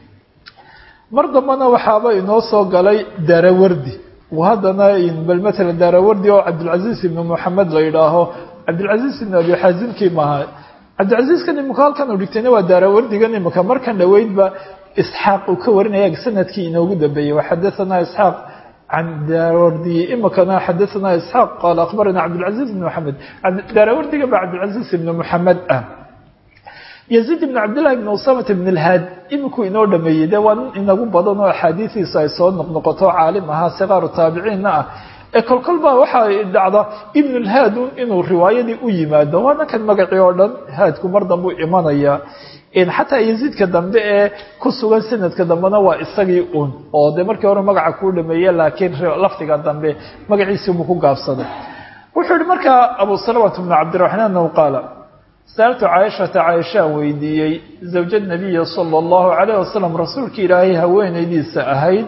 mar dambana waxaaba inoo soo galay darawardi haddana bal matalan daarawardi oo cabdilcaziiz ibnu moxamed la yidhaaho cabdilcaziiz ibnu abi xaazimkii maaha cabdilcaziizkan imika halkan uu dhigtayna waa daarawardigan imika markan dhoweydba isxaaq uu ka warinaya sanadkii inoogu dambeeyey waxadathana isxaaq can daarawardi imikana xadathana isxaaq qaala akhbarana cabdilcaziiz ibnu moxamed daarawardiga ba cabdilcaziiz ibnu moxamed ah yaziid ibn cabdillahi ibn usamat ibn alhaad imikuu inoo dhameeyey dee waa nin inagu badan oo axaadiidiisa ay soo noqnoqoto caalim ahaa sikaaru taabiciinna ah ee kolkol baa waxaa dhacda ibn lhaadun inuu riwaayadii u yimaado waa ninkan magacii oo dhan haadku mar dambuu imanaya xataa yaziidka dambe ee ku sugan sanadka dambena waa isagii un oo dee markii hore magaca kuu dhameeye laakiin lafdiga dambe magaciisibuu ku gaabsaday wuxuu yihi markaa abu salamat bnu cabdiraxmaan anahu qaala saaltu caaishata caaishaan weydiiyey zawja nabiya sala allahu calayh wasalam rasuulkii ilaahay haweenaydiisa ahayd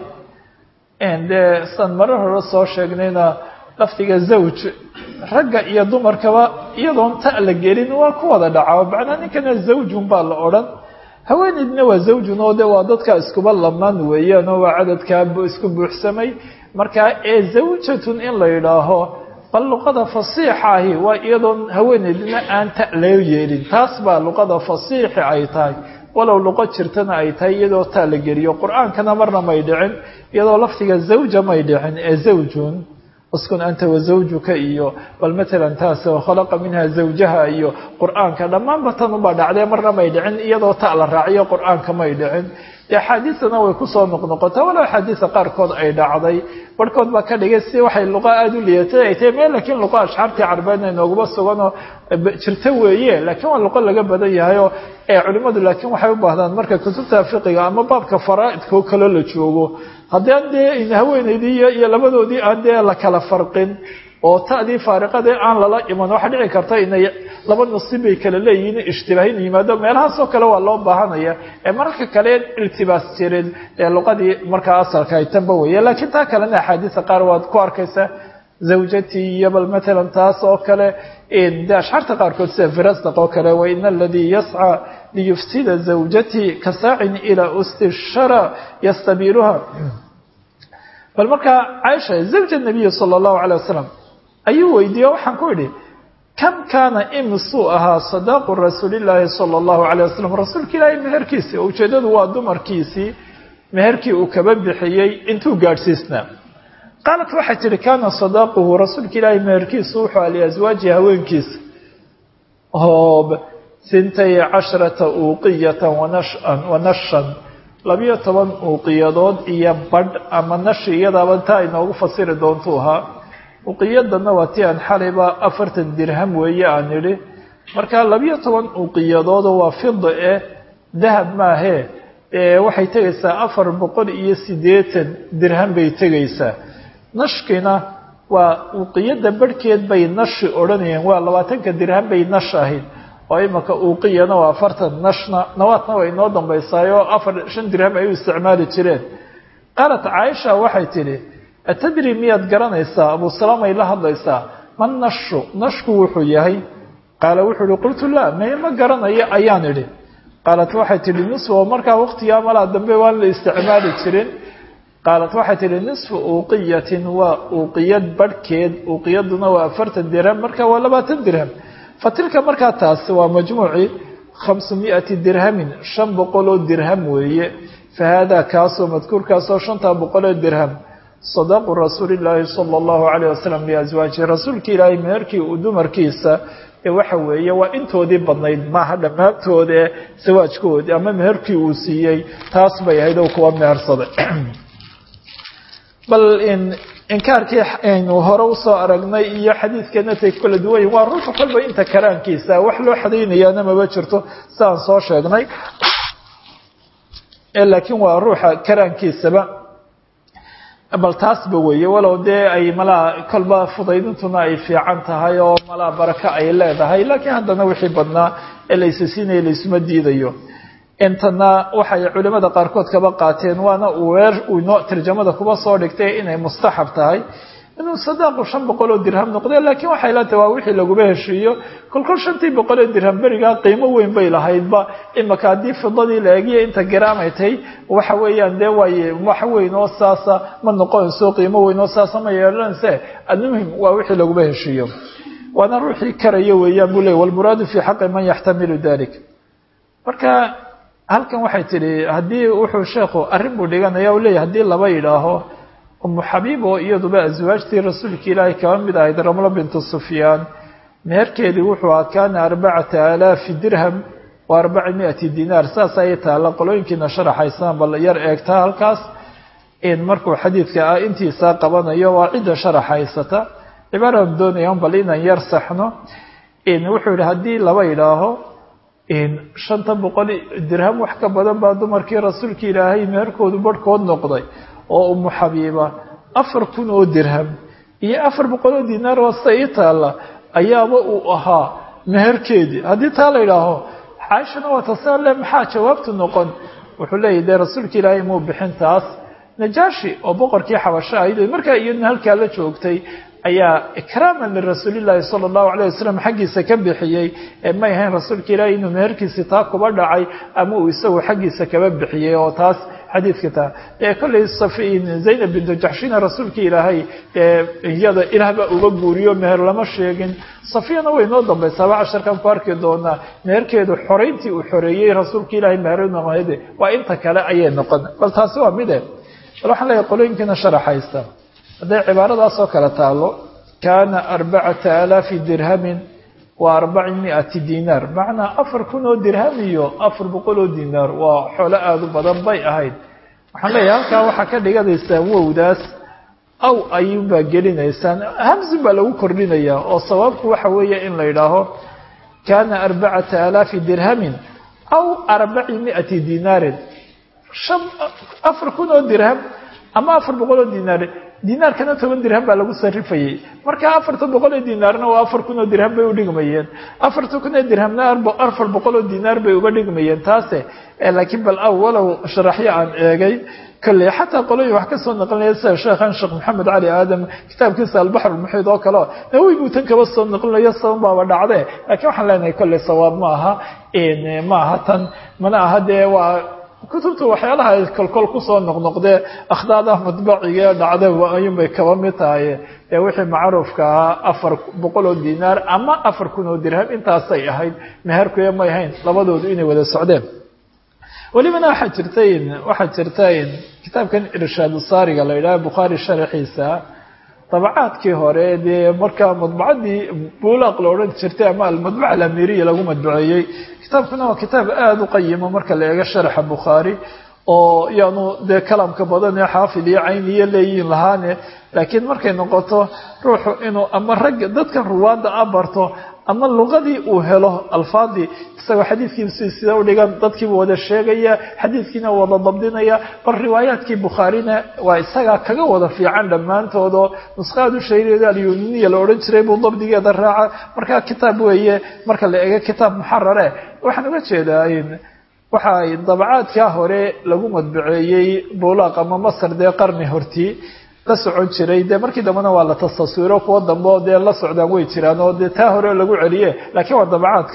dee san marar hore soo sheegnayna lafdiga zawj ragga iyo dumarkaba iyadoon ta' la gelin waa ku wada dhaca macnaa ninkana zawjun baa la odhan haweenaydna waa zawjun oo de waa dadka iskuba lamaan weeyaan oo waa cadadkaa isku buuxsamay markaa ee zawjatun in la yidhaaho bal luqada fasiixa ahi waa iyadoon haweenaydina aan ta loo yeelin taas baa luqada fasiixi ay tahay walow luqo jirtana ay tahay iyadoo taa la geliyo qur-aankana marna may dhicin iyadoo lafdiga zawja may dhicin ee zawjun uskun anta wazawjuka iyo bal matalan taas khalaqa minha zawjaha iyo qur-aanka dhammaanba tan ubaa dhacdee marna may dhicin iyadoo ta la raaciyo qur-aanka may dhicin dee axaadiisana way kusoo noqnoqotaa walow axaadiisa qaarkood ay dhacday barhkood baa ka dhigay si waxay luqa aada u liatay ay tahay meel laakiin luqa ashxaartii carbeedna inooguma suganoo jirto weeye laakiin waa luqo laga badan yahayoo ee culimmadu laakiin waxay u baahdaan marka kutubta fiqiga ama baabka faraa'idka oo kaloo la joogo haddii aan dee haweenaydii iyo labadoodii aan dee la kala farqin oo ta'dii faariqadee aan lala iman waxaa dhici karta inay laba nasiib bay kala leeyihiin ishtibaahin yimaado meelahaasoo kale waa loo baahanaya ee mararka kale iltibaas jirin ee luqadii markaa asalka ay tanba weeye laakiin taa kalena axaadiisa qaar waad ku arkaysaa zawjatii iyo bal matalan taas oo kale de ashxaarta qaarkood sida firasdaq oo kale waina aladii yascى liyufsida zawjatii ka saacin ilaa usti shara yastabiiluha bal markaa caaisha zawja nabiyi sala allahu calay wasalam ayuu weydiiye waxaan ku idhi kam kaana imisuu ahaa sadaaqu rasuulillaahi sala allahu calayh wasalam rasuulka ilaahay meherkiisii oo ujeeddadu waa dumarkiisii meherkii uu kaba bixiyey intuu gaadhsiisnaa qaalat waxay tidhi kaana sadaaquhu rasuulka ilaahay meherkiisu wuxuu a liaswaaji haweenkiisa oo sintay casharata uuqiyatan wanashan wanashan labiyo toban uuqiyadood iyo badh ama nashi iyadaaba taa inoogu fasiri doontuu ahaa uqiyadanna waa ti aan xalayba afartan dirham weeye aan idhi marka labiyo toban uqiyadoodoo waa fida eh dahab maahee waxay tegaysaa afar boqol iyo siddeetan dirham bay tegaysaa nashkina waa uqiyada barhkeed bay nashi odhanayeen waa labaatanka dirham bay nash ahayd oo imaka uuqiyana waa afartan nashna nawaadna way inoo dambaysaayo afar shan dirham ay u isticmaali jireen qaalat caaisha waxay tidhi atadri miyaad garanaysaa abu salaamay la hadlaysaa ma nashu nashku wuxuu yahay qaala wuxuu ihi qultu laa mee ma garanayo ayaan idhi qaalat waxay tidhi nuswa markaa waqtigaa malaa dambe waan la isticmaali jirin qaalat waxay tihi nisfu uuqiyatin waa uuqiyad barhkeed uuqiyaduna waa afartan dirham marka waa labaatan dirham fa tilka markaa taas waa majmuuci khamsu mi'ati dirhamin shan boqol oo dirham weeye fa haadaa kaasoo madkuurkaasoo shantaa boqol oo dirham sadaqu rasuulillaahi sala allahu calayh wasalam liaswaajihi rasuulka ilaahay meherkii uu dumarkiisa ee waxa weeye waa intoodii badnayd maaha dhammaantoode sawaajkoodi ama meherkii uu siiyey taas bay ahayd oo kuwa mehersaday bal inkaarkii aynu hore usoo aragnay iyo xadiidkeena tay kala duwanyihin waa ruuxa kolba inta karaankiisa wax loo xadaynayaana maba jirto siaan soo sheegnay laakiin waa ruuxa karaankiisaba bal taasba weeye walow dee ay malaa kolba fudaydintuna ay fiican tahay oo malaa barako ay leedahay laakiin haddana wixii badnaa ee laysa siinaya laysuma diidayo intana waxay culimada qaarkood kaba qaateen waana weer uu inoo tarjamada kuba soo dhigtay inay mustaxab tahay inuu sadaaqu shan boqol oo dirham noqde laakiin waxay la tahay waa wixii laguba heshiiyo kolkol shantii boqol oo dirham berigaa qiimo weyn bay lahaydba imaka haddii fidadii la egiya inta garaamay tahay waxa weeyaan dee waay wax weyn oo saasa ma noqonayso qiimo weyn oo saasa ma yeelanayse almuhim waa wixii laguba heshiiyo waana ruuxii karaya weeyaan buu leey walmuraadu fii xaqi man yaxtamilu dalik marka halkan waxay tidhi haddii wuxuu sheekhu arrin buu dhiganaya u leeyahy hadii laba yidhaaho umu xabiib oo iyaduba aswaajtii rasuulka ilaahay kaba mid ahayd ramlo bintu sufyaan meherkeedii wuxuu ahaa kaana arbacata alaafi dirham wa arbaci miati dinaar saas ayay taalla qolooyinkiina sharaxaysaan bal yar eegtaa halkaas in markuu xadiidka ah intiisaa qabanayo waa cidda sharaxaysata cibaaradan doonaya bal inaan yar saxno wuxuu yihi haddii laba yidhaaho shanta boqol dirham wax ka badan baa dumarkii rasuulka ilaahay meherkoodu barhkood noqday oo umu xabiiba afar kun oo dirham iyo afar boqol oo dinaar oo sida ii taalla ayaaba uu ahaa meherkeedii haddii taa la yidhaaho caaishana waa tasaale maxaa jawaabtu noqon wuxuu leeyahy dee rasuulka ilaahay muu bixin taas najaashi oo boqorkii xabasho ahayd markaa iyaduna halkaa la joogtay ayaa ikraaman lirasuulillaahi sala allahu calayh wasalam xaggiisa ka bixiyey ee may ahayn rasuulka ilaahay inuu meherkiisii taa kuba dhacay ama uu isagu xaggiisa kaba bixiyey oo taas xadiidka taa ee kollay safiin zaynab bintu jaxshina rasuulka ilaahay ee iyada ilaahbaa uga guuriyo meher lama sheegin safiyana way noo dambaysaaba casharkan ku arki doonaa meherkeedu xorayntii uu xoreeyey rasuulka ilaahay meherunamahde waa inta kale ayay noqon bal taasi waa mide bal waxaan leeyahay qolooyinkiina sharaxaysta hadday cibaaradaasoo kale taalo kaana arbacata alaafi dirhamin wa arbaci miati dinaar macnaa afar kun oo dirham iyo afar boqol oo dinaar waa xoolo aada u badan bay ahayd waxaan leeyahay halkaa waxaa ka dhiganaysaan wowdaas aw ayuunbaa gelinaysaan hamsin baa lagu kordhinayaa oo sababku waxa weeye in la yidhaaho kaana arbacata alaafi dirhamin aw arbaci miati dinaarin shan afar kun oo dirham ama afar boqol oo dinaar dinaarkana toban dirham baa lagu sarifayey marka afarta boqol oo dinaarna waa afar kun oo dirham bay udhigmayeen afarta kun oo dirhamna afar boqol oo dinaar bay uga dhigmayeen taase laakiin bal aw walow sharaxyo aan eegay kolley xataa qolooyin wax ka soo naqlinaya sida sheekhan sheekh maxamed cali aadam kitaabkiisa albaxr muxiid oo kale nawowi buu tan kaba soo naqlinayo saban baaba dhacde laakiin waxaan leenahay kolley sawaab ma aha ma aha tan mana aha dee waa kutubta waxyaalaha ay kolkol kusoo noqnoqdee akhdaada mudbaciga dhacda ayuunbay kaba mid tahay ee wixii macruufka ahaa afar boqol oo dinaar ama afar kun oo dirham intaasay ahayd meherkuya may ahayn labadoodu inay wada socdeen welibana waxaa jirtay waxaa jirta kitaabkan irshaadu saariga la yidhaha bukhaari sharaxiisa dabacaadkii hore dee markaa madbacadii buulaaq la odhan jirtay ama almadbaca alamiriya lagu madbuceeyey kitaabkuna waa kitaab aada u qayimo marka la eego sharaxa bukhaari oo yaanu dee kalamka badan ee xaafid iyo cayniyo leeyihin lahaane laakiin markay noqoto ruuxu inuu ama ragga dadkan ruwaadda a barto ama luqadii uu helo alfaadii isagoo xadiidkiisi sida u dhigan dadkiibu wada sheegaya xadiidkiina wada dabdinaya bal riwaayaadkii bukhaarina waa isagaa kaga wada fiican dhammaantoodoo nusqaadu shahriyeeda alyuniniya la odhan jiray buu dabdigeeda raaca markaa kitaab weeye marka la eego kitaab muxarare waxaan uga jeedaa waxa ay dabacaadkaa hore lagu madbuceeyey buulaaq ama masar dee qarni hortii la socon jiray dee markii dambena waa la tasaswiro kuwo dambe oo dee la socdaan way jiraan oo dee taa hore lagu celiye laakiin waa dabacaadka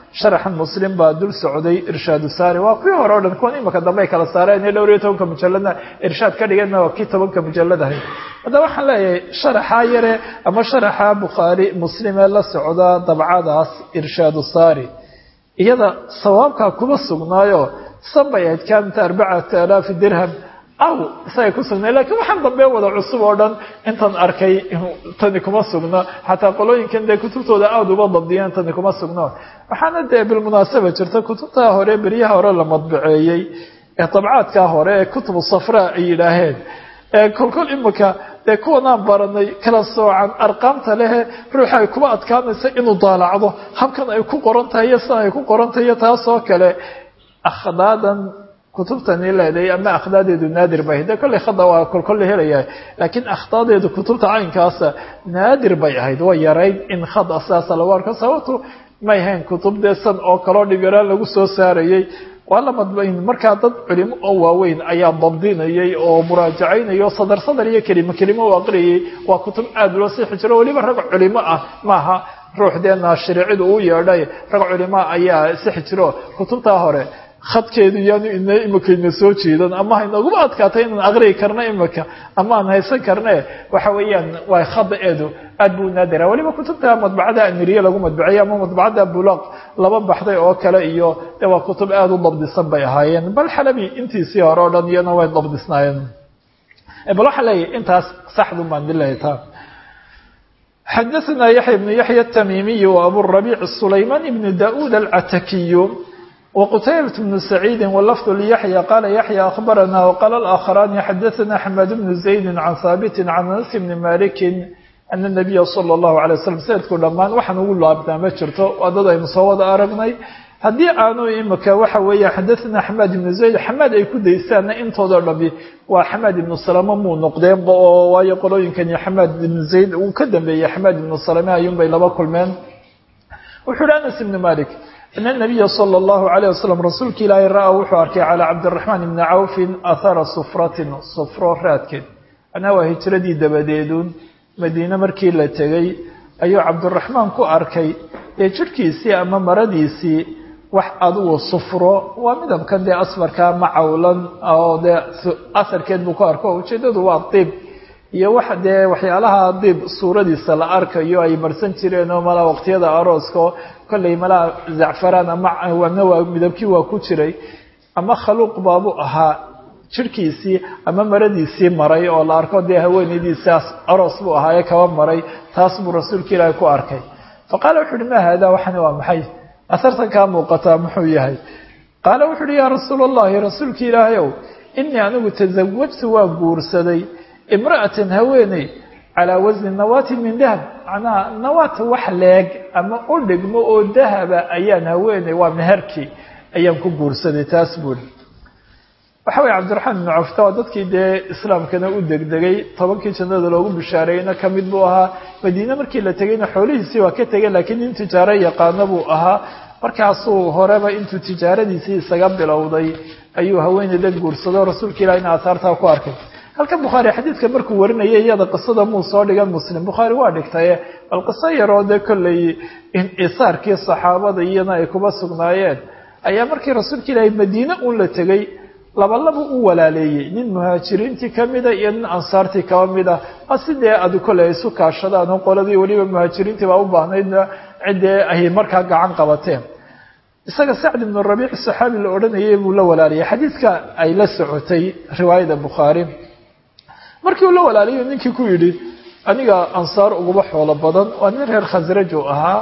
sharaxan muslim baa dul socday irshaadu saari waa kuwii hore o dhan kuwan imaka dambe ay kala saareen ee dhowr iyo tobanka mujalladna irshaad ka dhigeenna waa kii tobanka mujallad ahayd haddaba waxaan leeyahay sharaxaa yare ama sharaxa bukhaari muslim ee la socda dabcadaas irshaadu saari iyada sawaabkaa kuma sugnaayo sanbay ahayd kaamta arbacata alaafi dirham aw isagay ku sugnay lakiin waxaan dambe wada cusub oo dhan intan arkay tani kuma sugno xataa qolooyinkan dee kutubtooda aada uba dabdiyeen tani kuma sugno waxaana dee bilmunaasaba jirta kutubtaa hore beryaha hore la madbaceeyey ee dabcaadkaa hore ee kutubu safraa ay yidhaaheen ee kolkol imika dee kuwanaan baranay kala soocan arqaamta lehe ruuxa ay kuba adkaanaysa inuu daalacdo habkan ay ku qoran tahay iyo sidan ay ku qoran tahay iyo taasoo kale akhdaadan kutubtani leedahay ama akhdaadeedu naadir bay ahayd dee kolley khada waa kolkol la helayaa laakiin akhdaadeedu kutubta caynkaasa naadir bay ahayd way yarayd in khada sidaasa lagu arko sababtu may ahayn kutub dee san oo kaloo dhibiraan lagu soo saarayey waa la madbayn markaa dad culimo oo waaweyn ayaa dabdinayay oo muraajacaynaya o sadar sadar iyo kelimo kelimo u aqriyayay waa kutub aada loo siixi jiro weliba rag culimo ah maaha ruux dee naashiricidu uu yeedhay rag culimoa ayaa sixi jiro kutubtaa hore khadkeedu yaanu ina imika ina soo jeedan ama haynaguma adkaatay inaan aqriyi karno imika ama aan haysan karne waxa weeyaan waa khada-eedu aad buu naadira weliba kutubta madbacada amiriye lagu madbaciyay ama madbacada bulaq laba baxday oo kale iyo de waa kutub aada u dabdisan bay ahaayeen bal xalabi intiisii hore o dhan iyana way dabdisnaayeen bal waxaa leeyahy intaas saxdu baan dilaytaa xadaثna yaحya بن yaحya التmimiي وabu الربيع سlayman بن daud الcatakiy وqتيبة بن سعيد واللفظ ليحيى قال يحيى أخبرنا وقال الآخران حدثنا حماد بن زيد عن ثابت عن أنس بن مالك أن النبي صلى الله عليه وسلم سيدku dhamaan waxaan ugu laabtaa ma jirto waa dad aynu soo wada aragnay haddii aanu imika waxa weeya xadaثna xamaad ibnu zayd xamaad ay ku daystaanna intooda dhami waa xamaad ibnu salama muu noqdeenba oo waayo qolooyinkani xamaad ibnu zayd uu ka dambeeyey xamaad ibnu salame ayuunbay laba kulmeen wuxuu uhi anas ibnu malik in النabiya slى الlahu عalيه waslm rasuulka ilaahay ra-a wuxuu arkay calى cabdالرaحmaan ibni cawfin ahara sufratin sufro raadkeed anaa waa hijradii dabadeedun madiine markii la tegey ayuu cabdiraxmaan ku arkay dee jirhkiisii ama maradiisii wax adugu sufro waa midabkan dee asfarka macawlan oo dee asarkeed buu ku arko ujeedadu waa diib iyo wax dee waxyaalaha diib suuradiisa la arkayo ay marsan jireen oo malaa waqtiyada arooska kolley malaa zacfaraan ama wana waa midabkii waa ku jiray ama khaluuq baabuu ahaa jirhkiisii ama maradiisii maray oo la arko dee haweenaydiisaas aroos buu ahaaye kaba maray taas buu rasuulka ilaahay ku arkay fa qaala wuxu uhi ma haadaa waxani waa maxay asartan kaa muuqataa muxuu yahay qaala wuxu uhi yaa rasuula allahi rasuulka ilaahay ow inii anigu tasawajtu waa guursaday imra'atan haweeney calaa wasni nawaatin min dahab macnaha nawaata wax leeg ama u dhigmo oo dahaba ayaan haweeney waa meherkii ayaan ku guursaday taas buuri waxa weye cabdiraxmaan ibnu cafta waa dadkii dee islaamkana u degdegay tobankii jannada loogu bishaareeyeyna ka mid buu ahaa madiine markii la tegeyna xoolihiisii waa ka tegay laakiin nin tijaaro yaqaano buu ahaa markaasuu horeba intuu tijaaradiisii isaga bilowday ayuu haweeneyda guursado rasuulka ilahina aahaartaa ku arkay halkan bukhaari xadiidka markuu warinayay iyada qisada muu soo dhigan muslim bukhaari waa dhigtaye bal qiso yaroo dee kolley isaarkii saxaabada iyana ay kuba sugnaayeen ayaa markii rasuulka ilaahay madiine uun la tegey labalaba u walaaleeyey nin muhaajiriintii ka mida iyo nin ansaartii kaba mida waa sidee adu kole ay isu kaashadaan oo qoladii weliba muhaajiriintii baa u baahnaydna ciddee ay markaa gacan qabateen isaga sacd ibnu rabiic saxaabi la odhanayay buu la walaaliyay xadiidka ay la socotay riwaayada bukhaari markii uu la walaalayo ninkii ku yidhi aniga ansaar uguba xoolo badan waa nin reer khasraj uu ahaa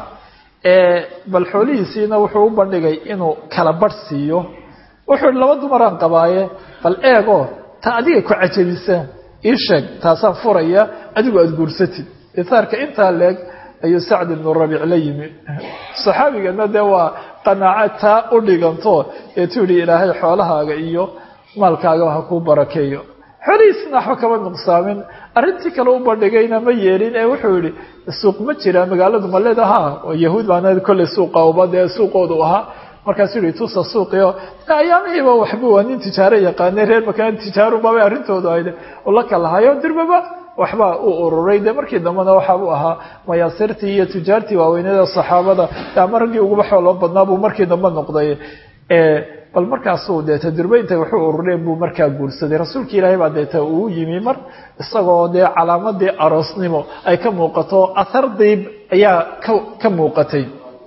bal xoolihiisiina wuxuu u bandhigay inuu kala barh siiyo wuxuu ihi laba dumaraan qabaaye bal eego ta adiga ku cajabisa ii sheeg taasaan furaya adigu aada guursatid isaarka intaa leeg ayuu sacd ibnu rabiic la yimi saxaabigana dee waa qanaaco taa u dhiganto eetuu yihi ilaahay xoolahaaga iyo maalkaagaba ha kuu barakeeyo xoolihiisna waxba kama nuqsaamin arrintii kale u bandhigayna ma yeelin ee wuxuu yihi suuq ma jira magaaladu ma leedaha yahuud baana kolley suuqa uba dee suuqoodu ahaa markaasuu yihi tusa suuqio ayaamihiiba waxba waa nin tijaaro yaqaanay reer makaan tijaaru babay arrintoodu ayde ula kalahayo dirbaba waxbaa u ururay dee markii dambena waxaabuu ahaa mayaasirtii iyo tujaartii waaweynada saxaabada ama raggii uguba xooloo badnaa buu markii dambe noqday bal markaasuu deeta durbaynta wuxuu urureen buu markaa guursaday rasuulka ilaahay baa deeta uu yimi mar isagoo dee calaamadii aroosnimo ay ka muuqato athar diib ayaa ka muuqatay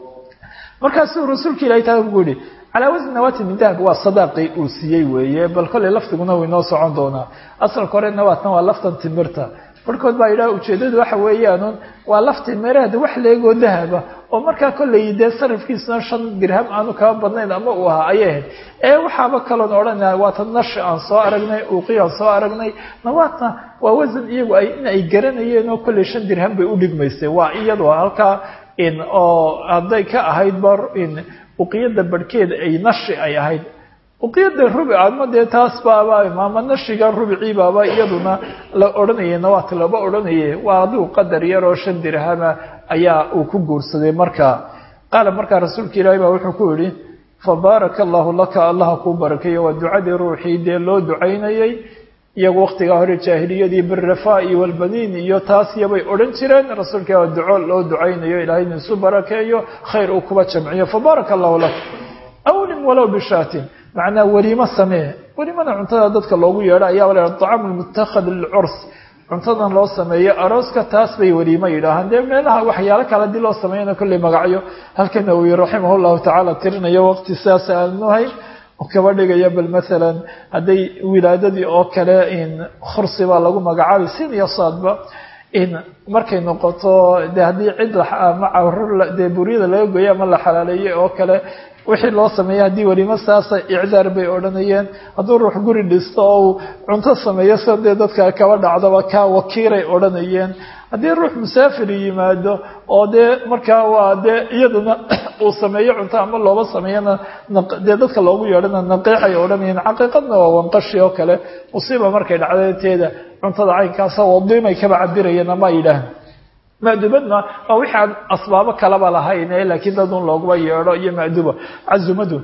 markaasuu rasuulka ilahay taa ku yihi calaa wasni nawaati min dahab waa sadaaqii uu siiyey weeye bal kolley laftiguna way noo socon doonaa asalka hore nawaatna waa laftan timirta barhkood baa yidhaha ujeeddadu waxa weeyaan waa lafti meeraheeda wax leegoo dahaba oo markaa kolley dee sarifkiisuna shan dirham aanu kaba badnayn ama uu ahaa ayay ahayd ee waxaaba kaloon odhanaya waata nashi aan soo aragnay uuqiy aan soo aragnay nawaatna waa wasan iyagu ay in ay garanayeen oo kolley shan dirham bay u dhigmaysay waa iyadoo halkaa in oo hadday ka ahayd bar in uqiyada barhkeeda ay nashi ay ahayd uqiyada rubic ama dee taas baaba ama nashiga rubicii baaba iyaduna la odhanayay nawaat laba odhanaye waa aduu qadar yar oo shan dirhama ayaa uu ku guursaday markaa qaala markaa rasuulka ilaahi baa wuxuu ku yihi fabaaraka allahu laka allaha kuu barakeeyo waa ducadii ruuxii dee loo ducaynayay iyagu waktigaa hore jaahiliyadii birafaa'i walbaniin iyo taas iyabay odhan jireen rasuulka waa duco loo ducaynayo ilahay inu isu barakeeyo khayr uu kuba jamciyo fabaaraka allahu lak awlim walow bishaatin macnaa weliimo samee welimada cuntada dadka loogu yeedho ayaaba la acaam lmutakhad lilcurs cuntadan loo sameeyo arooska taas bay weliimo yidhaahaan dee meelaha waxyaalo kale hadii loo sameeyana kolley magacyo halka nawowi raximah llahu tacaala tirinayo waqti sidaas aanuhay kaba dhigaya bal maalan hadday wilaadadii oo kale in khursi baa lagu magacaabay sin iyo saadba in markay noqoto de haddii cid ama carur dee buryada laga goyo ama la xalaaleeyey oo kale wixii loo sameeyey haddii welimo saasa icdaar bay odhanayeen hadduu ruux guri dhisto oo uu cunto sameeyo sida dee dadka kaba dhacdaba kaa wakiiray odhanayeen haddii ruux musaafir yimaado oo dee markaa waa dee iyadana uu sameeyo cunto ama looba sameeyana dee dadka loogu yeedhana naqiixay odhanayeen xaqiiqadna waa wanqashi oo kale musiiba markay dhacdateeda cuntada caynkaasa wadiimay kaba cabirayeen ama ay yidhaahan madubadna waa wixii aan asbaabo kalaba lahayn laakiin dadun looguma yeedho iyo maduba cazumadun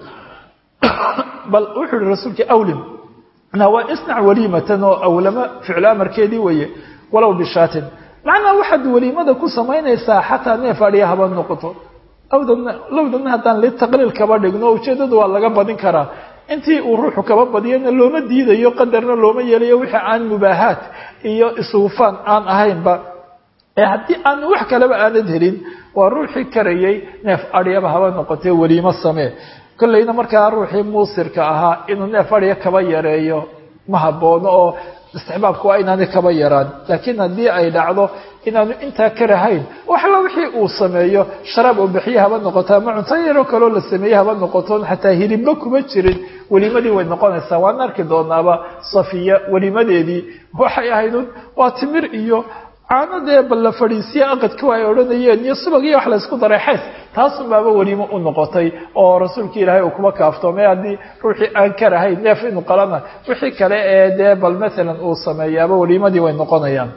bal wuxuu yihi rasuulka awlim waa isnac waliimatan oo awlama ficlo amarkeedii weeye walow bishaatin macnaa waxaad weliimada ku samaynaysaa xataa neef adhiya haba noqoto awdana lowdana haddaan litaqliil kaba dhigno ujeeddadu waa laga badin karaa intii uu ruuxu kaba badiyana looma diidayo qadarna looma yeelayo wixii aan mubaahaat iyo isuufaan aan ahaynba ee haddii aan wax kaleba aanad helin waa ruuxii karayay neef adhyaba haba noqotee weliimo samee kolleyna markaa ruuxii muusirka ahaa inuu neef adhiya kaba yareeyo ma haboono oo istixbaabku waa inaanay kaba yaraan laakiin haddii ay dhacdo inaanu intaa karahayn waxla wixii uu sameeyo sharaab oo bixiye haba noqoto ama cunto yaroo kaloo la sameeye haba noqoto xataa hilibba kuma jirin welimadii way noqonaysaa waan arki doonaaba safiya welimadeedii waxay ahaydun waa timir iyo caano dee bal la fadhiisiye aqadku ay odhanayeen iyo subag iyo wax laysku daray xays taasun baaba weliimo u noqotay oo rasuulka ilaahay uu kuma kaaftoomay haddii ruuxii aan karahayn neef inu qalana wixii kale ee dee bal maalan uu sameeyaaba weliimadii way noqonayaan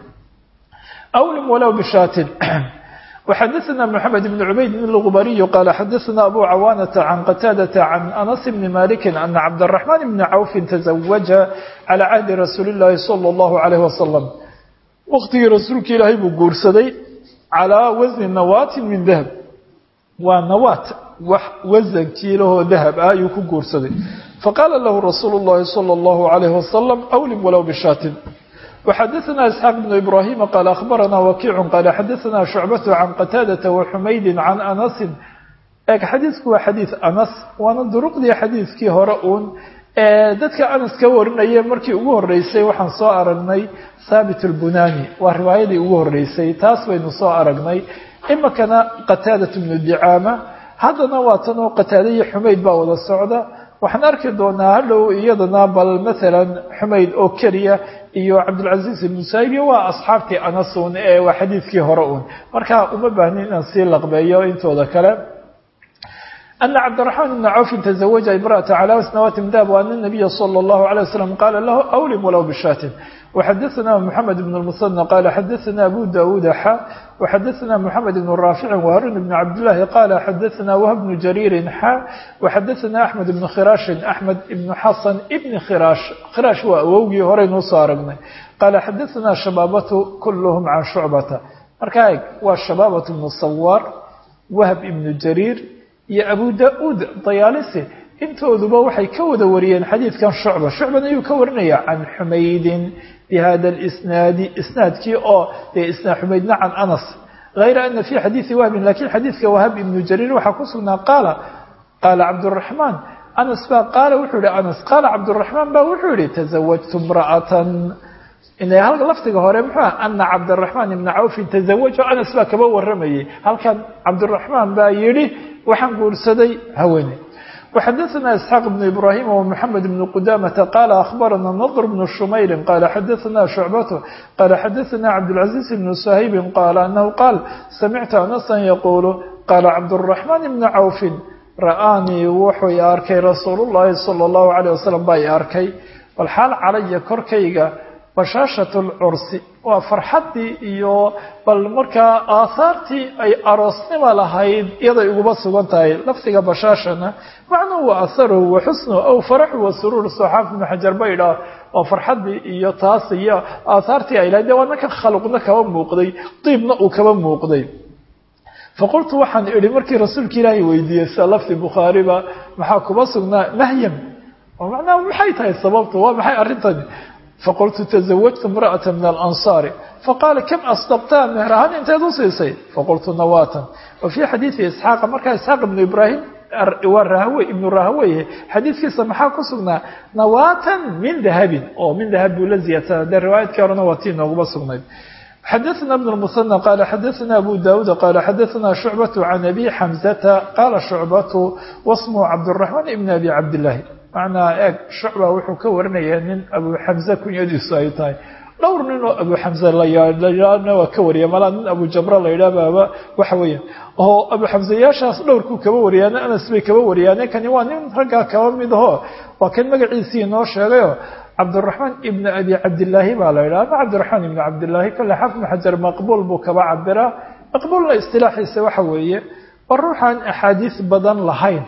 awlim walow bishaatin وxadثna محamed بن عubayd الغbariي qال xadثna abu cawاnة عan qتاadة عan أنس بن مالك أن cabdالرحمن بن cوف تزوجa عalى cهdi رasuuل الlahi صلى الله عليه وسلم waqtigii rasuulka ilaahay buu guursaday calaa wasni nawaatin min dahab waa nawaat wax wasankiilahoo dahab ah ayuu ku guursaday faqaala lahu rasuulu llahi sala allahu calayhi wasalam awlim walow bishaatin وxadثna isxaaq بن ibrahima qaal akhbarana wakiicu qaala xadaثna shucbatu can qataadata waxumaydi can anasi eeg xadiidku waa xadiid anas waana duruqdii xadiidkii hore uun dadka anas ka warinaya markii ugu horeysay waxaan soo aragnay thaabit اlbunani waa riwaayadii ugu horeysay taas baynu soo aragnay imikana qataadat bnu dicaama haddana waa tan oo qataada iyo xumayd baa wada socda waxaan arki doonaa hadhow iyadana bal maalan xumayd oo keliya iyo cabdilcaziiz ibnu saaibi waa asxaabtii anasun ee waa xadiidkii hore uun marka uma baahnin inaan sii laqbeeyo intooda kale ana cabdiraxmaan ibna cawfin tazawaja imra'ata calaa sanawaati min dahab waana nabiya sala allahu alay wasalam qaala lahu awlim walow bishaatin وxadثna mحamed بن المثنى qال xadثna أbو dاوd xا وxadثna mحamed بن rاaفic وهاrون بن cabdاللahi qال xadثna وهب بن جرير xا وxadثna أحmed بن khirاaشh أحmed بن xaسن بن khirاaش khirاaش waa awowgii horeynuu soo aragnay qال xadثna شhabاaبة kulhm can شhucbata marka eg waa شhabاaبة بن sawاr وhب بن جرير iyo أbو dاud dayaalisi intooduba waxay ka wada wariyeen xadiidkan shucba shucban ayuu ka warinaya can xumaydin bihada lisnaadi isnaadkii oo dee isnaad xumaydna can anas hayra ana fi xadiidi wahbin lakiin xadiidka wahab ibnu jariir waxaa ku sugnaa qaala qaala cabduraxmaan anas baa qaala wuxuu yihi anas qaala cabduraxmaan baa wuxuu yihi tazawajtu imra'atan hal lafdiga hore muxuu ah ana cabdiraxmaan ibna cawfin tazawajo anas baa kaba waramayay halkan cabdiraxmaan baa yidhi waxaan guursaday haweene وxadثna isxاaq بن ibrahim ومحamed بن qudamةa qala akhbarana نضr بن shumayri qala xadثna شhucbat qala xadثna cabdالعaزيز بن shaybi qala anahu qaal samictu anasa yaqulu qala cabdالرaحman بn cawfi ra'aanii wuxuu i arkay rasuul الlahi salى الlahu عalيه wasalam baa i arkay walxaal calaya korkayga bashaashat lcursi waa farxaddii iyo bal markaa aahaartii ay aroosnima lahayd iyaday uguba sugan tahay lafdiga bashaashana macnuhu wa aharuhu wa xusnuhu aw faraxu wa suruur soxaaf ibnu xajar ba idhaah waa farxaddii iyo taas iyo aahaartii ay lahayd dee waa nanka khaluqna kaba muuqday diibna uu kaba muuqday faqultu waxaan idhi markii rasuulka ilaahay weydiiyey sida lafdi bukhaariba maxaa kuba sugnaa mahyam oo macnaha maxay tahay sababtu waa maxay arrintani faqultu tزawajtu imra'ata min alansaari faqaala kam asdaqtaa meher ahaan inteed u siisay faqultu nawatan wa fii xadiidi isxaaqa markaa isxaaq ibnu ibraahim waa rahawey ibnu rahaweyhe xadiidkiisa maxaa ku sugnaa nawatan min dahabin oo min dahab buu la ziyaadsanaa dee riwaayadkii horena waa tii nooguma sugnayd xadaثna بن المثنى qala xadaثna abu dawud qala xadaثna shucbaة can abi xamزata qala shucbatu wasmhu cabdالرaحman ibn abi cabdالlahi macnaa eeg shucba wuxuu ka warinayaa nin abu xamze kunyadiisu ay tahay dhowr nin oo abu xamze layana waa ka wariya malaa nin abu jamra la yidhaah baaba waxa weeya oo abu xamzeyaashaas dhowrkuu kaba wariyaane anas bay kaba wariyaane kani waa nin raggaa kaba mid aho waa kan magaciisii inoo sheegayo cabdiraxmaan ibn abi cabdillaahi baa la yidhaha ama cabdiraxmaan ibn cabdillaahi kale xafnu xajar maqbuul buu kaba cabiraa maqbuulna istilaaxiisa waxa weeye waa ruuxaan axaadiis badan lahayn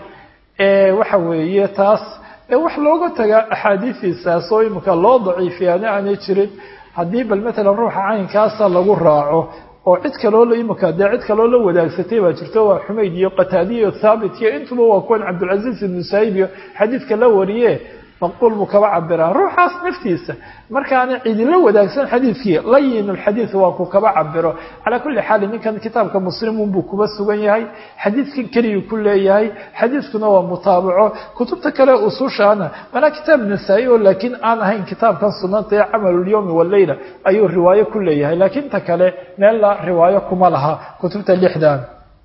ee waxa weeye taas wax looga tagaa axaadiidiisaas oo imika loo daciifiyaana aanay jirin haddii bal matalan ruuxa caynkaasa lagu raaco oo cid kaloo la imika dee cid kaloo la wadaagsatay baa jirto waa xumayd iyo qataadiya iyo thaabit iyo intuba waa kuwan cabdilcaziiz ibnu saayib iyo xadiidka la wariye maqbuul buu kaba cabiraa ruuxaas naftiisa markaana cidila wadaagsan xadiidkii layin alxadiid waa ku kaba cabiro calaa kulli xaal ninkan kitaabka muslimun buu kuba sugan yahay xadiidkan keliyuu ku leeyahay xadiidkuna waa mutaabaco kutubta kale usushaana manaa kitaab nasaa-i oo laakiin aan ahayn kitaabkan sunanta ee camalulyowmi waleyla ayuu riwaayo ku leeyahay laakiin ta kale meella riwaayo kuma laha kutubta lixdan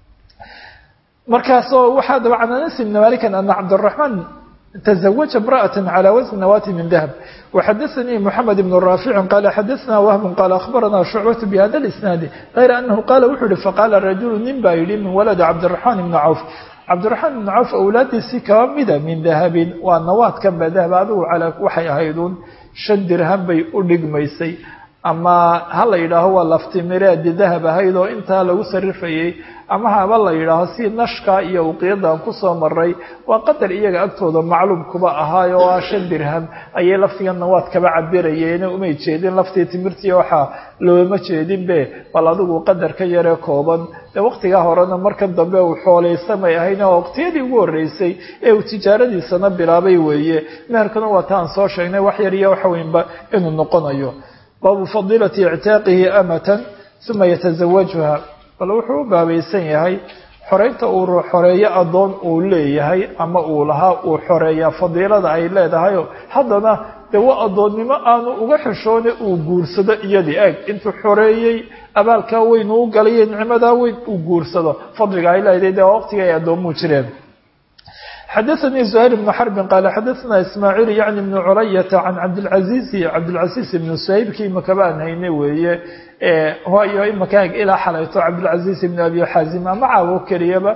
markaasoo waxaa daba can anas ibni malikan ana cabdiraxmaan تزوج امرأة على وزن نواة من ذهب وحدثني محمد بن رافع قال حدثنا وهم قال أخبرنا شعبة بهذا الإسناد غير أنه قال وحر فقال الرجل من بايل من ولد عبد الرحمن بن عوف عبد الرحمن بن عوف أولادي كامدة من ذهب والنواة كم ذهب هذا على وحي هيدون شن درهم بي أدق ميسي ama ha la yidhaaho waa laftimireedi dahab ahayd oo intaa lagu sarifayey ama haba la yidhaaho si nashka iyo uqiyadan kusoo maray waa qadar iyaga agtooda macluum kuba ahaayo oo ah shan dirham ayay laftiga nawaad kaba cabirayeene umay jeedin laftii timirtii waxaa looma jeedinbe bal adigu qadar ka yaree kooban dee waqtigaa horena markan dambe uu xooleysamay ahayn oo waqtiyadii ugu horreysay ee uu tijaaradiisana bilaabay weeye meherkuna waa taan soo sheegnay wax yar iyo waxweynba inuu noqonayo baabu fadiilati ictaaqihi amatan uma yatazawajuha bal wuxuu u baabaysan yahay xoreynta uu ruux xoreeyo addoon uu leeyahay ama uu lahaa uu xoreeyaa fadiilada ay leedahayo haddana dee waa addoonnimo aanu uga xishoone uu guursado iyadii eeg intuu xoreeyey abaalkaa weyn uu galayo nicmadaa weyn uu guursado fadliga ay leedahay dee waa waqtiga ay addoommuu jireen xadaثnي زهير بن xرب qال xadaثna ismاعيل yعnي بن culayaةa can cabdالعaزيز cabdالعaزيز بن سhayبkii imaka baan hayne weeye waayo imaka ilaa xalayto cabdالعaزيز بن abi xaazim ama caawo keliyaba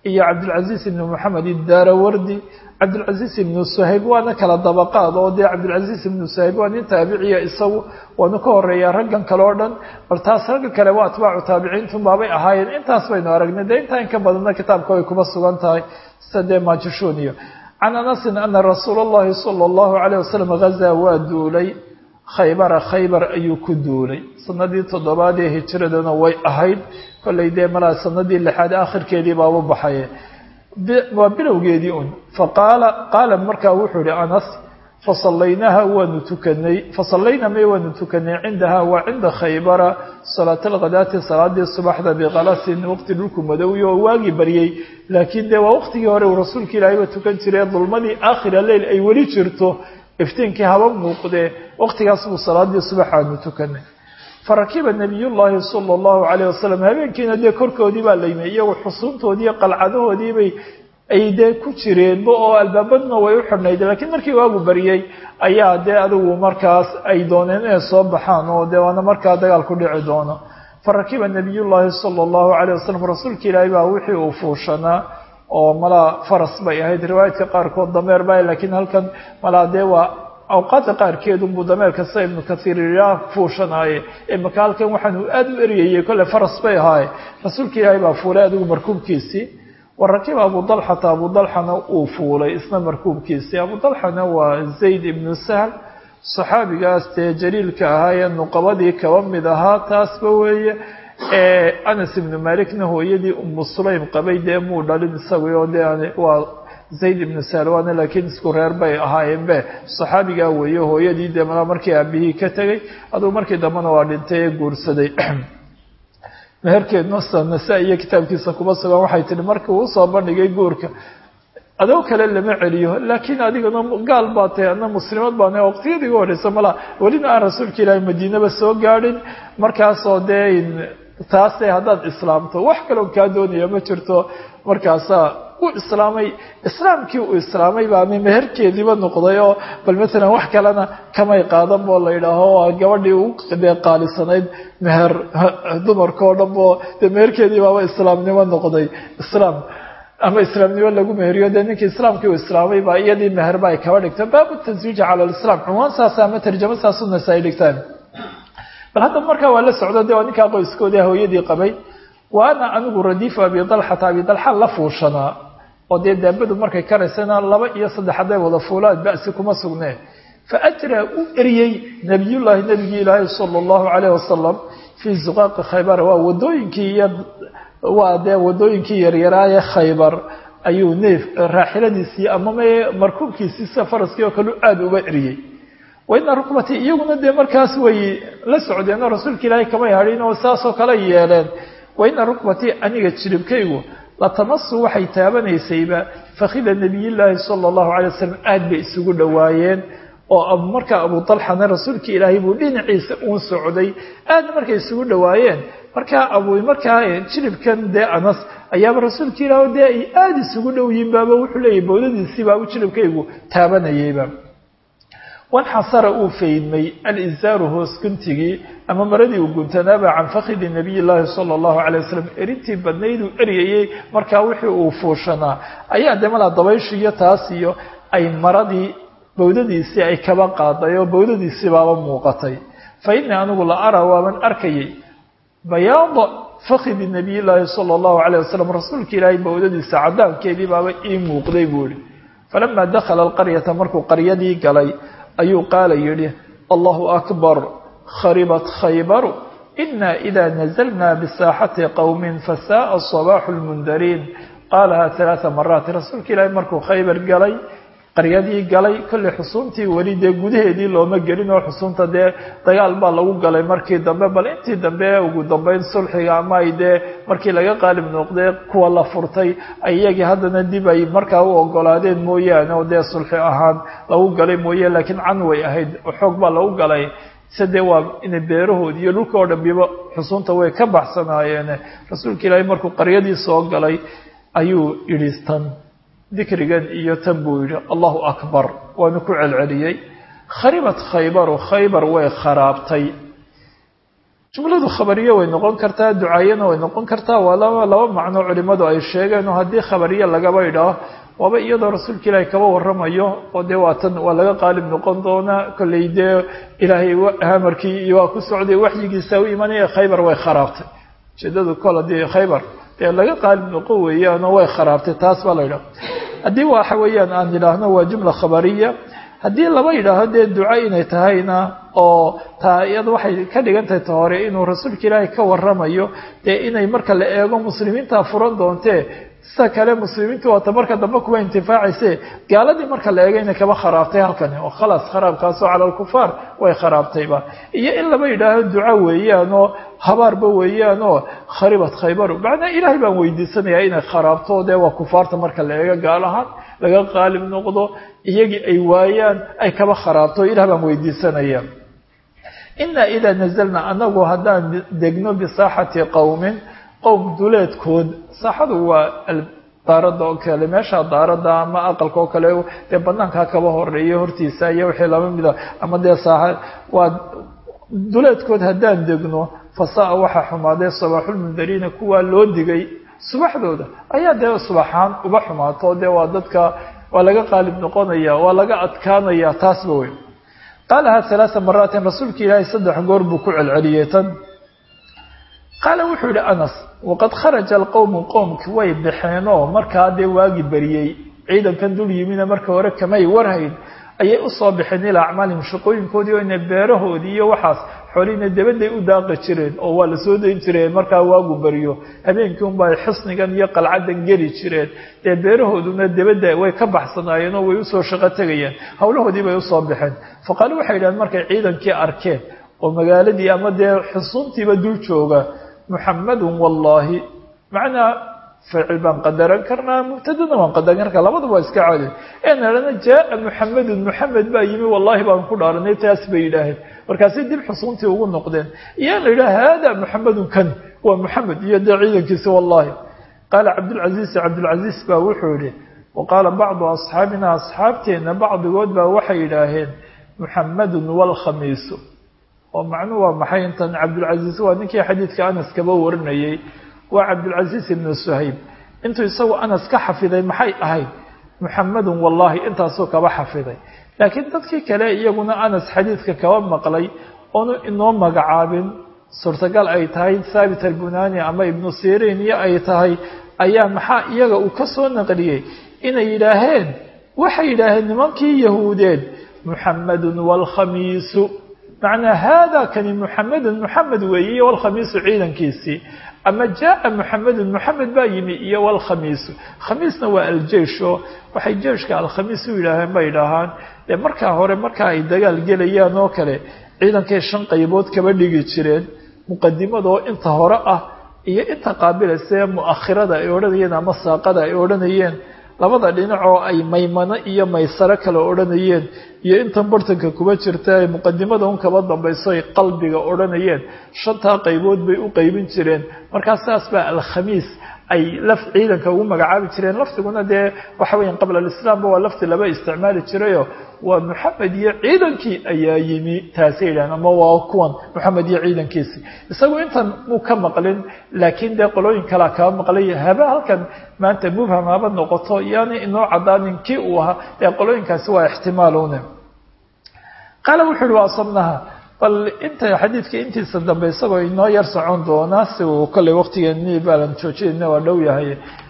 iyo cabdilcaziiz ibnu moxamed idaarawardi cabdilcaziiz ibnu suhayb waana kala dabaqaad oo dee cabdilcaziiz ibnu suhayb waa nin taabiciya isagu waanu ka horeeyaa raggan kale oo dhan bal taas ragga kale waa atbaacu taabiciintun baabay ahaayeen intaas baynu aragnay dee intaa in ka badanna kitaabka way kuma sugan tahay sida dee majishuniyo can anasin ana rasuula allahi sala allahu calayh wasalam hazaa waa duulay khaybara khaybar ayuu ku duulay sanadii toddobaad ee hijiradana way ahayd kollay dee malaa sanadii lixaad akhirkeedii baa u baxaye waa bilowgeedii un faqaala qaala markaa wuxuu ihi anas fasallaynaha waanu tukanay fasallayna may waanu tukanay cindaha waa cinda khaybara salaat alkhadaati salaadii subaxda biqalasin waqti dhulku madowyi oo waagii baryey laakiin dee waa waqtigii hore uu rasuulka ilaahayba tukan jiray dulmadii aakhira leyl ay weli jirto iftiinkii haba muuqdee waqtigaas buu salaadii subax aanu tukanay farakiba nabiyullaahi sala allahu calayh wasalam habeenkiina dee korkoodii baa laymay iyagu xusuuntoodii qalcadahoodiibay ay dee ku jireenba oo albaabadna way u xidhnayd laakiin markii waagu baryey ayaa dee adigu markaas ay dooneen inay soo baxaan oo dee waana markaa dagaal ku dhici doono farakiba nabiyullaahi sala allahu calayh wasalam rasuulka ilaahay baa wixii uu fuushanaa oo malaa faras bay ahayd riwaayadka qaarkood dameer ba laakiin halkan malaa dee waa awqaadda qaarkeedunbuu dameerka sida ibnu kathiir iraa fuushanaaye imaka halkan waxaanu aada u eryayey kolle faras bay ahaaye rasuulka ilaahay baa fuulay adigu markuubkiisii wa rakiba abu dalxata abu dalxana uu fuulay isna markuubkiisii abu dalxana waa zayd ibnu sahl saxaabigaas dee jaliilka ahaa ee nuqabadii kaba mid ahaa taasba weeye anas ibnu malikna hooyadii umu sulaym qabay dee muu dhalin isagu oo dee waa zayd ibnu salwana laakiin isku reer bay ahaayeen be saxaabigaa weeye hooyadii dee malaa markii aabihii ka tegay aduu markii dambena waa dhintay ee guursaday meherkeedna nasa iyo kitaabkiisa kuma sugan waxay tihi markii uu usoo bandhigay guurka adoo kale lama celiyo laakiin adigana gaal baa tahay ana muslimad baan waqtiyadii ugu horeysa malaa welina aan rasuulka ilaahay madiinaba soo gaadhin markaasoo dee taase haddaad islaamto wax kaloo kaa doonaya ma jirto markaasaa u islaamay islaamkii uu islaamay baa meherkeediiba noqday oo bal matalan wax kalena kamay qaadan boo la yidhaaho waa gabadhii u dee qaalisanayd meher dumarka oo dhan bo dee meherkeedii baaba islaamnimo noqday islaam ama islaamnimo lagu meheriyo dee ninkii islaamkii uu islaamay baa iyadii meherba ay kaba dhigteen baabu taswiiji cala lislaam cunwaan saasa ama tarjamo saasu nasaa-i dhigtaan bal haddaba markaa waa la socdo de waa ninkaa qoyskoodii hooyadii qabay wa ana anigu radiifu abi dalxata abi dalxa la fuushanaa oo dee daabadu markay karaysana laba iyo saddex hadday wada fuulaan ba'si kuma sugneen fa ajraa u eriyey nabiyullaahi nabigii ilaahay sala allahu calayh wasalam fii zuqaaqi khaybar waa wadooyinkii iyo waa dee wadooyinkii yaryaraaye khaybar ayuu neef raaxiladiisii ama me markuubkiisii sida faraskii oo kale aada uga eriyey waina rukbatii iyaguna dee markaas way la socdeenoo rasuulka ilaahay kamay hadhin oo saasoo kale yeeleen waina rukbatii aniga jiribkaygu latamasu waxay taabanaysayba fakhida nabiyillaahi sala allahu calay wasalam aada bay isugu dhowaayeen oo markaa abu dalxana rasuulka ilaahay buu dhinaciisa uun socday aadna markay isugu dhowaayeen markaa abu markaa jiribkan dee anas ayaaba rasuulka ilaah dee ay aada isugu dhow yihiin baaba wuxuu leeyahy bowdadiisii baabu jiribkaygu taabanayayba wanxasara uu faydmay alizaaru hoos guntigii ama maradii uu guntanaaba can fakhidi nabiy llaahi sala allahu calay wasalam erintii badnayduu eryayey markaa wixii uu fuushanaa ayaa dee malaa dabayshu iyo taas iyo ay maradii bowdadiisii ay kaba qaaday oo bowdadiisii baaba muuqatay fa innii anigu la araa waaban arkayay bayaada fakhidi nabiy llaahi sala allahu calayh wasalam rasuulka ilaahay bowdadiisa cadaankeedii baaba ii muuqday buu ihi falamaa dakhala alqaryata markuu qaryadii galay ayuu qaala yidhi allahu akbar kharibat khaybaru ina ida nazalna bisaaxati qowmin fasaaa sabaaxu lmundariin qaalaha halaaa maraat rasuulka ilaahay markuu khaybar galay qaryadii galay kollay xusuuntii weli dee gudaheedii looma gelin oo xusuunta dee dagaal baa lagu galay markii dambe bal intii dambe ugu dambeyn sulxiga ama ay dee markii laga qaalib noqdee kuwa la furtay ay iyagii haddana dib ay markaa u ogolaadeen mooyaane oo dee sulxi ahaan lagu galay mooye laakiin can way ahayd xoog baa lagu galay se dee waa inay beerahoodi iyo dhulka oo dhambiba xusuunta way ka baxsanaayeene rasuulka ilaahay markuu qaryadii soo galay ayuu yidhi tan dikrigan iyo tan buu yidhi allahu akbar waanu ku celceliyey kharibat khaybaru khaybar way kharaabtay jumladu khabariye way noqon kartaa ducaayana way noqon kartaa waa laba laba macno culimadu ay sheegeen oo haddii khabariye lagaba idhaaho waaba iyadoo rasuulka ilaahay kaba waramayo oo dee waatan waa laga qaalib noqon doonaa kollay dee ilaahay hamarkii iyo waa ku socday waxyigiisa u imanaya khaybar way kharaabtay ujeedadu kol haddii khaybar dee laga qaalib noqon weeyaanoo way kharaabtay taas baa la yidhaha haddii waxa weeyaan aan idhaahno waa jumla khabariya haddii laba yidhaaho dee duco inay tahayna oo taa iyada waxay ka dhigan tahay ta hore inuu rasuulka ilaahay ka waramayo dee inay marka la eego muslimiinta furan doontee sida kale muslimiintu waata marka dambe kuwa intifaacayse gaaladii marka la eego inay kaba kharaabtay halkani oo khalaas kharaabkaasoo cala alkufaar way kharaabtayba iyo in laba yidhaaho duco weeyaanoo habaarba weeyaanoo kharibat khaybaru macnaa ilaahay baan weydiisanayaa inay kharaabto dee waa kufaarta marka la eego gaal ahaan laga qaalib noqdo iyagii ay waayaan ay kaba kharaabto ilah baan weydiisanaya inaa idaa nazalna anagu haddaan degno bisaaxati qowmin qowm duleedkood saaxadu waa daaradda oo kale meesha daaradda ama aqalka oo kale dee banaankaa kaba horeeya hortiisa iyo wixii laba mida ama dee saaxa waa duleedkood haddaan degno fasaa waxaa xumaaday sabaaxulmundariina kuwaa loo digay subaxdooda ayaa dee subaxaan uba xumaato dee waa dadka waa laga qaalib noqonaya waa laga adkaanaya taasba wey qaalaha halaaa maraatin rasuulka ilaahay saddex goor buu ku celceliyey tan qaala wuxuu yihi anas waqad kharaja alqowmu qowmki way baxeenoo markaa dee waagi beriyey ciidankan dul yimina marka hore kamay warhayn ayay usoo baxeen ilaa acmaalihim shaqooyinkoodii oo ina beerahoodii iyo waxaas xoolihiina dabadday u daaqi jireen oo waa la soo dayn jireen markaa waagu beriyo habeenkii unba ay xisnigan iyo qalcadan geli jireen dee beerahooduna dabadda way ka baxsanaayeen oo way usoo shaqo tegayeen howlahoodii bay usoo baxeen faqaalu waxay yidhahdeen markay ciidankii arkeen oo magaaladii ama dee xusuuntiiba dul jooga muxamadun wallaahi macnaa ficil baan qadaran karnaa mubtadana waan qadaran karnaa labadaba waa iska caadi ee nahana jaaa muxamedun muxamed baa yimi wallahi baan ku dhaaranay taas bay yidhaaheen markaasay dib xusuuntii ugu noqdeen iyaa la yidhaha hada muxamedun kan waa muxamed iyo dee ciidankiisi wallahi qaala cabdulcaziiz cabdulcaziiz baa wuxuu yihi wa qaala bacdu asxaabina asxaabteenna bacdigood baa waxay yidhaaheen muxamedun walkhamiisu oo macnuhu waa maxay intan cabdulcaziiz waa ninkii xadiidka anas kaba warinayey waa cabdulcaziiz ibnu suhayb intuu isagu anas ka xafiday maxay ahayd muxamedun wallahi intaasuu kaba xafiday laakiin dadkii kale iyaguna anas xadiidka kaba maqlay oonu inoo magacaabin suurtagal ay tahay thaabit albunani ama ibnu siriin iyo ay tahay ayaa maxaa iyaga uu ka soo naqliyey inay yidhaaheen waxay yidhaaheen nimankii yahuudeed muxamedun waalkhamiisu macnaa haada kani muxamedun muxamed weeye iyo walkhamiisu ciidankiisii ama jaaa muxamedun muxamed baa yimi iyo walkhamiisu khamiisna waa aljeisho waxay jeeshka alkhamiis u yidhaaheen bay idhaahaan dee markaa hore markaa ay dagaal gelayaan oo kale ciidankay shan qaybood kaba dhigi jireen muqadimadoo inta hore ah iyo inta qaabilaysa mu'akhirada ay odhanayeen ama saaqada ay odhanayeen labada dhinacoo ay maymano iyo maysaro kale odhanayeen iyo intan bartanka kuba jirta ay muqadimada un kaba dambayso ay qalbiga odhanayeen shantaa qaybood bay u qaybin jireen markaa saas baa alkhamiis ay laf ciidanka ugu magacaabi jireen lafdiguna dee waxa weya qabla alislaamba waa lafti laba isticmaali jirayo waa moxamed iyo ciidankii ayaa yimi taasay yidhahan ama waa kuwan moxamed iyo ciidankiisi isagu intan muu ka maqlin laakiin dee qolooyin kalea kaba maqlay haba halkan maanta mubham haba noqoto yaani inoo cadaanin kii uu ahaa dee qolooyinkaasi waa ixtimaalune qaala wuxu uhi waa asabnaha bal inta xadiidka intiisa dambe isagoo inoo yar socon doonaa si uu kolley waqtigeeni baalan joojinayna waa dhow yahay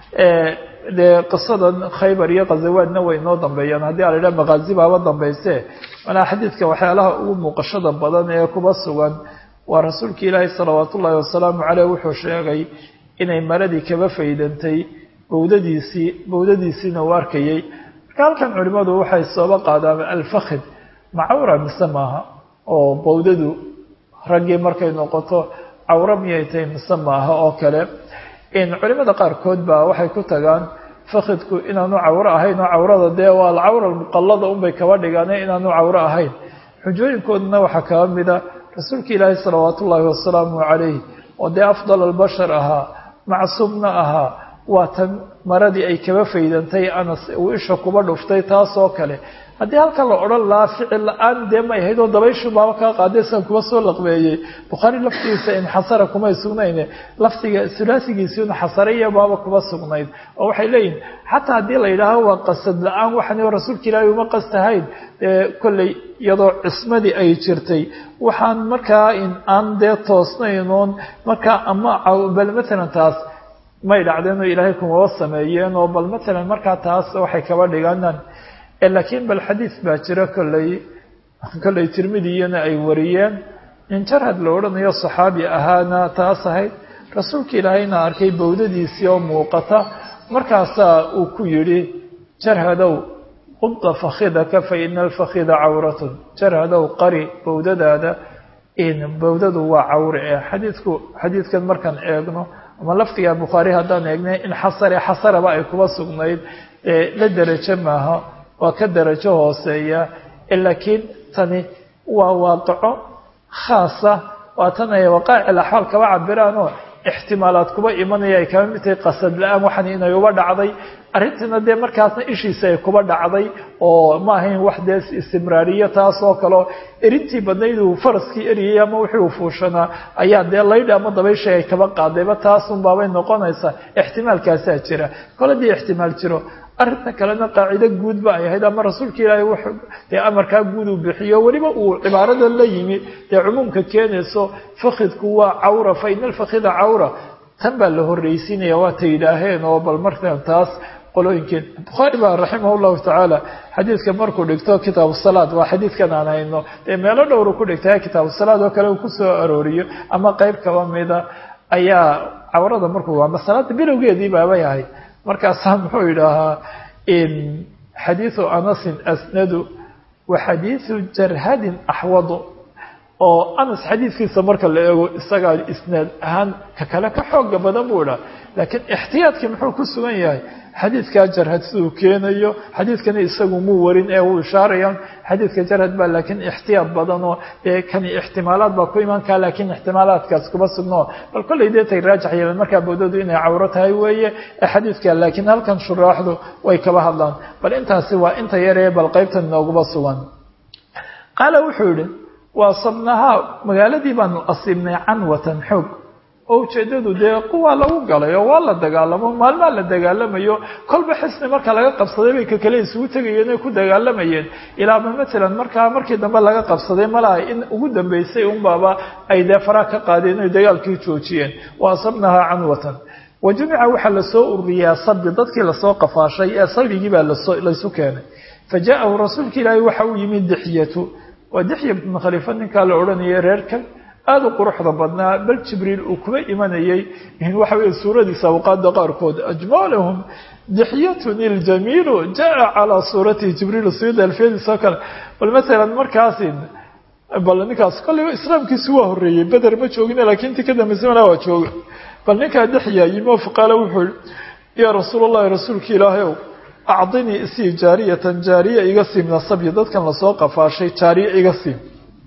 dee qisadan khaybar iyo khazawaadna way inoo dambeeyaan haddii ala idhaha makaazi baaba dambayse manaa xadiidka waxyaalaha ugu muuqashada badan ee kuba sugan waa rasuulka ilaahi salawaat ullaahi wasalaamu caleyh wuxuu sheegay inay maradii kaba faydantay bawdadiisii bawdadiisiina uu arkayay marka halkan culimmadu waxay sooba qaadaan alfakhid macawra mise maaha oo bawdadu raggii markay noqoto cawro miyay tahay mise maaha oo kale culimada qaarkood baa waxay ku tagaan fakhidku inaanu cawro ahayn oo cawrada dee waa alcawra almuqallada unbay kaba dhigaane inaanu cawro ahayn xujooyinkoodana waxaa kaba mida rasuulka ilaahi salawaat ullaahi wasalaamu calayh oo dee afdal albashar ahaa macsuumna ahaa waa tan maradii ay kaba faydantay anas uu isha kuba dhuftay taasoo kale haddii halkan la odhan lahaa ficil la-aan dee may ahayd oo dabayshu baaba kaa qaaday san kuba soo laqbeeyey bukhaari laftigiisa inxasara kumay sugnayne laftiga sulaasigiisi inxasaraya baaba kuba sugnayd oo waxay leeyihin xataa haddii la yidhaaho waa qasad la-aan waxan rasuulka ilaahay uma qastahayn dee kolley iyadoo cismadii ay jirtay waxaan markaa aan dee toosnayn oon markaa ama bal matalan taas may dhacdeenoo ilaahay kumaba sameeyeen oo bal matalan markaa taas waxay kaba dhiganaan laakiin bal xadiis baa jira kolley kolley tirmidiyana ay wariyeen in jarhad la odhanayo saxaabi ahaana taas ahayd rasuulka ilaahayna arkay bawdadiisii oo muuqata markaasaa uu ku yidhi jarhadow qudda fakhidaka fa ina alfakhida cawratun jarhadow qari bawdadaada bawdadu waa cawre ee xadiidku xadiidkan markaan eegno ama laftiga bukhaari haddaan eegnay in xasare xasaraba ay kuba sugnayd la derajo maaha waa ka darajo hooseeya laakiin tani waa waaqaco khaasa waa tan ay waqaaicil axwaal kaba cabiraanoo ixtimaalaad kuba imanaya ay kaba mid tahay qasad la-aan waxan inay uba dhacday arrintiina dee markaasna ishiisa ay kuba dhacday oo ma ahayn wax dee istimraariyo taas oo kaleo erintii badnayd uu faraskii eriyay ama wixii uu fuushanaa ayaa dee laydhi ama dabaysha ay kaba qaadayba taasun baabay noqonaysaa ixtimaalkaasaa jira kole dii ixtimaal jiro arrinta kalena qaacido guud ba ay ahayd ama rasuulka ilaahay w dee amarkaa guud uu bixiyo weliba uu cibaarada la yimi dee cumuumka keenayso fakidku waa cawra fa ina alfakhida cawra tan baa la horreysiinaya waata yidhaaheen oo bal markan taas qolooyinkeen bukhaari baa raximah llahu tacaala xadiidka markuu dhigto kitaabu salaad waa xadiidkan aan hayno dee meelo dhowru ku dhigtay kitaabu salaad oo kale uu kusoo arooriyo ama qeyb kaba mida ayaa cawrada markuu ama salaada bilowgeedii baabay ahayd markaasaa muxuu yidhaahaa xadiiثu anasin asnadu wa xadiiثu jarhadin axwadu oo anas xadiidkiisa marka la eego isagaa isnaad ahaan ka kale ka xooga badan buu idhaha laakiin ixtiyaadkii muxuu ku sugan yahay xadiidkaa jarhad siduu keenayo xadiidkani isagu muu warin ee uu ishaaraya xadiidka jarhad baa laakiin ixtiyaad badanoo dee kani ixtimaalaad baa ku iman kaa laakiin ixtimaalaadkaas kuma sugno bal kollay dee tay raajax yeeleen markaa bawdadu inay cawro tahay weeye ee xadiidka laakiin halkan shuraaxdu way kaba hadlaan bal intaasi waa inta yaree bal qaybtan inooguma sugan qaala wuxuu yihi waa sabnahaa magaaladii baanu asiibnay canwatan xoog oo ujeeddadu dee kuwaa lagu galay oo waa la dagaalamo maalmaa la dagaalamayo kolba xisni marka laga qabsaday bay ka kale isugu tegayeen oy ku dagaalamayeen ilaaba matalan markaa markii dambe laga qabsaday malaha in ugu dambeysay unbaaba ay dee faraa ka qaadeen oy dagaalkii joojiyeen wa asabnahaa canwatan wa jumica waxaa lasoo ururiyaa sabi dadkii lasoo qafaashay ee sabigii baa lasoo laysu keenay fa jaa-ahu rasuulka ilaahay waxa uu yimid dixyatu waa dixya bnu khaliifa ninkaa la odhanayay reerkan aada u quruxda badnaa bal jibriil uu kuba imanayay waxa weeye suuradiisa awqaada qaarkood ajmalahum dixyatun iljamiilu jaa calaa suuratihi jibriil sida alfiyadiisa oo kale bal matalan markaasi bal ninkaas kolleyba islaamkiisu waa horreeyey beder ma joogin laakiin intii ka dambaysa malaa waa jooga bal ninkaa dixya yimi oo faqaala wuxuu yihi yaa rasuul allahi rasuulka ilaahay ow acdinii isii jaariyatan jaariya iga siim nasabyi dadkan lasoo qafaashay jaariya iga siim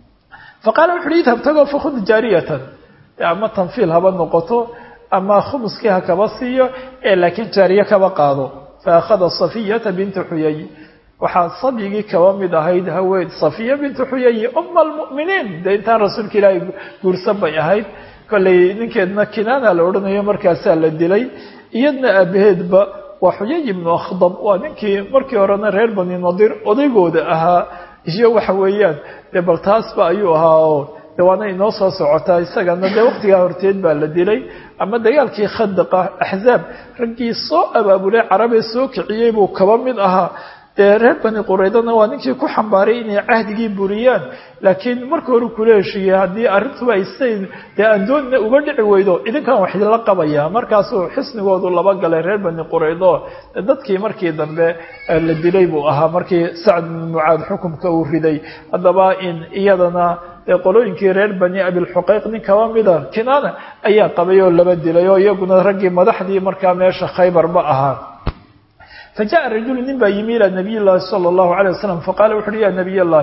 faqaala wuxu uhi idhab tagoo fakhud jaariyatan ama tanfiil haba noqoto ama khumuskii ha kaba siiyo ee laakiin jaariye kaba qaado fa akhada safiyata binta xuyay waxaa sabyigii kaba mid ahayd haween safiya bintu xuyayi uma almu'miniin dee intaan rasuulka ilaahay guursan bay ahayd kollay ninkeedna kinaana la odhanayo markaasaa la dilay iyadna aabaheedba waa xuyay ibnu akhdab waa ninkii markii horena reer bani nadiir odaygooda ahaa iyo waxa weeyaan dee bal taasba ayuu ahaa oo de waana inoo soo socotaa isagana dee waqtigaa horteed baa la dilay ama dagaalkii khadaqa axzaab raggii soo abaabulay carabee soo kiciyey buu kaba mid ahaa dee reer bani qureydana waa ninkii ku xambaaray inay cahdigii buriyaan laakiin marka hore kula heshiiyey haddii arrintuba ay siday dee andoonna uga dhici weydo idinkan wax idinla qabaya markaasuu xisnigoodu laba galay reer bani qureydo dadkii markii dambe la dilay buu ahaa markii sacd bin mucaad xukumka uu riday haddaba in iyadana qolooyinkii reer bani abilxuqeyq nin kaba mida kinaana ayaa qabay oo laba dilay oo iyaguna raggii madaxdii markaa meesha khaybarba ahaa fajaءa rajulu nin baa yimi ilى nabiy llahi salى اllahu alيه wasalam faqala wuxu uhi ya nabiy اllahi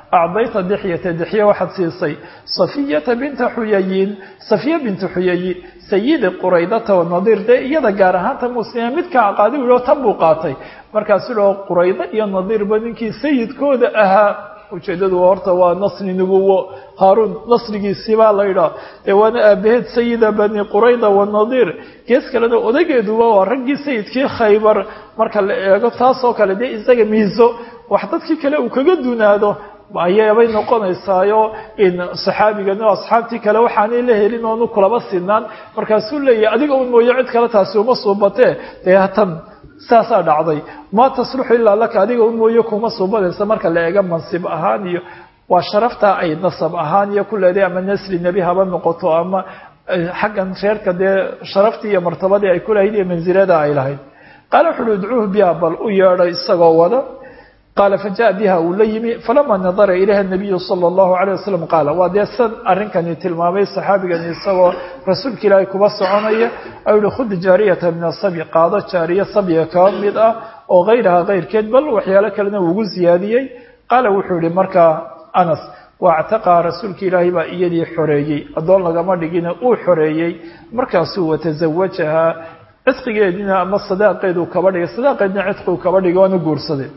acdayta dixyata dixye waxaad siisay safiyata binta xuyayin safiya binta xuyayin sayidi quraydata wanadiir dee iyada gaar ahaanta muslima midkaa qaadi u tan buu qaatay markaasuu dhao quraydo iyo nadiirba ninkii sayidkooda ahaa ujeedadu horta waa nasri nubuwo haaruun nasrigiisiibaa la yidhaha dee waana aabaheed sayida bani qurayda wanadiir gees kalena odageeduba waa raggii sayidkii khaybar marka la eego taasoo kale dee isaga miiso wax dadkii kale uu kaga dunaado ayaabay noqonaysaayo in saxaabigani asxaabtii kale waxaanay la helin oonu kulaba sinaan markaasuu leeyahay adiga un mooye cid kale taasi uma suubatee dee hatan saasaa dhacday maa tasluxu ilaa laka adiga un mooye kuma suubanaysa marka la eega mansib ahaan iyo waa sharaftaa ay nasab ahaan iyo ku leedahay ama nasri nebi haba noqoto ama xaggan reerka dee sharaftii iyo martabadii ay ku lahayd iyo mansilada ay lahayd qaala wuxuuhi idcuuhu biha bal u yeedhay isagoo wada qaala fajaءa biha uu la yimi falama nadara ilayha nabiyu sala allahu alayh wasalam qaala waa dee san arrinkani tilmaamay saxaabigani isagoo rasuulka ilaahay kuba soconaya ou yihi khud jaariyata min asabyi qaado jaariya sabyiga kaba mid ah oo hayraha kayrkeed bal waxyaalo kalena uu ugu ziyaadiyey qaala wuxuu yihi markaa anas waactaqaa rasuulka ilaahay baa iyadii xoreeyey addoon lagama dhigina uu xoreeyey markaasuu watazawajahaa cidqigeediina ama sadaaqeeduu kaba dhigay sadaaqeedna cidqigu kaba dhigay waana guursaday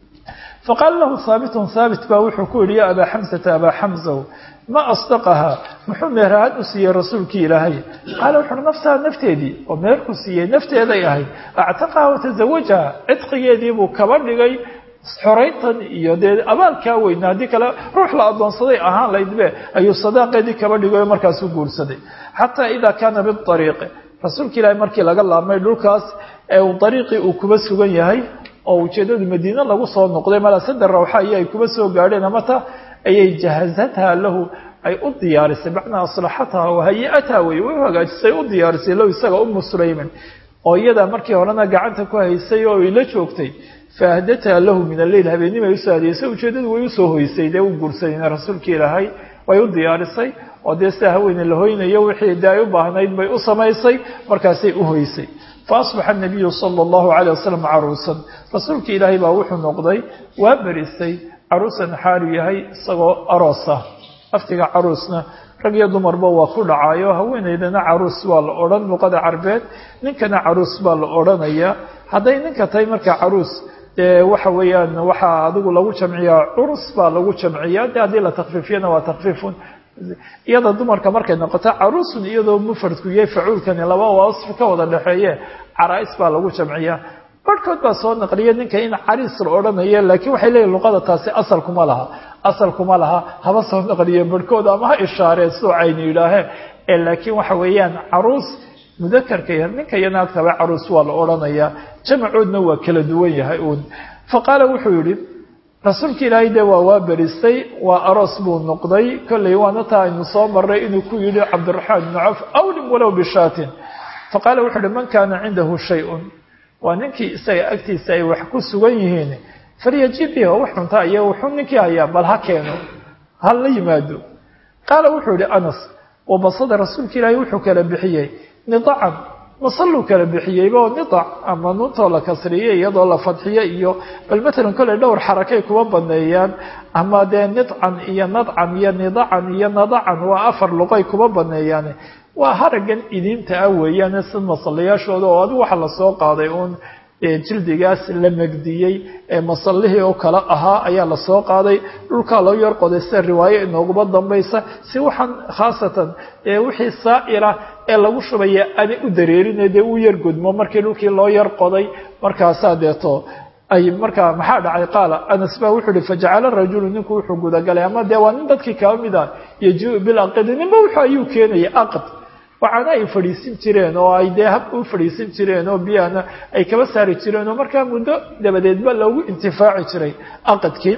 faqaala lahu haabitun haabit baa wuxuu ku yihi ya abaa xamsata abaa xamsaw ma asdaqahaa muxuu meerahaan u siiyey rasuulkii ilaahay qaala wuxuuhi nafsaha nafteedii oo meerku siiyey nafteeday ahayd actaqaha watazawajaha cidqigeedii buu kaba dhigay xorayntan iyo dee abaalkaa weyna haddii kale ruux la addoonsaday ahaan laydbe ayuu sadaaqeedii kaba dhigayo markaasuu guursaday xataa idaa kaana biariiqi rasuulka ilaahay markii laga laabmay dhulkaas ee uu dariiqii uu kuba sugan yahay oo ujeedadu madiine lagu soo noqday malasada rawxa iyo ay kuba soo gaadheen amata ayay jahazathaa lahu ay u diyaarisay macnaa aslaxataha wahayi-ataha wey way u hagaajisay u diyaarisay low isaga umu sulayman oo iyadaa markii horena gacanta ku haysay oo ay la joogtay faahdataa lahu min alleyl habeenimay usoo adeysay ujeedadu way usoo hoysay dee u guursadayna rasuulka ilaahay way u diyaarisay oo dee sidaa haweene la hoynayo wixii dee ay u baahnayd bay u samaysay markaasay u hoysay faasbaxa nabiyu sala allahu calayh wasalam caruusan rasuulka ilaahay baa wuxuu noqday waa berisay caruusan xaalu yahay isagoo aroosa aftiga caruusna rag iyo dumarba waa ku dhacaayo haweenaydana caruus waa la odhan luqada carbeed ninkana caruus baa la odhanayaa hadday ninka tahay marka caruus dee waxa weeyaan waxaa adigu lagu jamciyaa curus baa lagu jamciyaa de haddii la takfiifiyana waa takfiifun iyada dumarka markay noqoto caruusun iyadoo mufradku yahay facuulkani laba wasf ka wada dhexeeye caraa-is baa lagu jamciyaa barhkood baa soo naqliya ninka in cariis la odhanayo laakiin waxay leeyihin luqada taasi asal kuma laha asal kuma laha haba soo naqliye barhkood ama ha ishaareen soo cayni yidhaaheen ee laakiin waxa weeyaan caruus mudakarka ya ninka iyo naagtaba caruus waa la odhanayaa jamacoodna waa kala duwan yahay uun fa qaala wuxuu yidhi rasuulka ilaahay dee waa waa berisay waa aroos buu noqday kollay waana taa aynu soo marray inuu ku yidhi cabdiraxmaan bnu cawf awlim walow bishaatin fa qaala wuxuu uhi man kaana cindahu shay-un waa ninkii isaga agtiisa ay wax ku sugan yihiin falyajib biha wax cuntaa iyo wuxuu ninkii hayaa bal ha keeno ha la yimaado qaala wuxuu yihi anas wabasada rasuulka ilaahay wuxuu kala bixiyey nidacan masalluu kala bixiyeyba oo nidac ama nuuntoo la kasriyey iyadoo la fadxiyo iyo bal matalan kolley dhowr xarakay kuwa baneeyaan ama dee nidcan iyo nadcan iyo nidacan iyo nadacan waa afar luqay kuba baneeyaan waa haragan idiinta ah weeyaan si masallayaashooda oo adigu waxa lasoo qaaday uun jildigaas la megdiyey ee masallihii oo kale ahaa ayaa lasoo qaaday dhulkaa loo yar qoday sida riwaayo inooguba dambaysa si waxaan khaasatan wixii saa'ila ee lagu shubaya aanay u dareerine dee u yar gudmo markii dhulkii loo yar qoday markaasaa deeto ay markaa maxaa dhacay qaala anas baa wuxuu ihi fajacala rajulu ninku wuxuu gudagalay ama dee waa nin dadkii kaba mid ah yajiu bilaqidi ninba wuxuu ayuu keenaya aqd waxaana ay fadhiisin jireen oo ay dee hab u fadhiisin jireen oo biyahana ay kaba saari jireen oo markaa muddo dabadeedba loogu intifaaci jiray aqadkii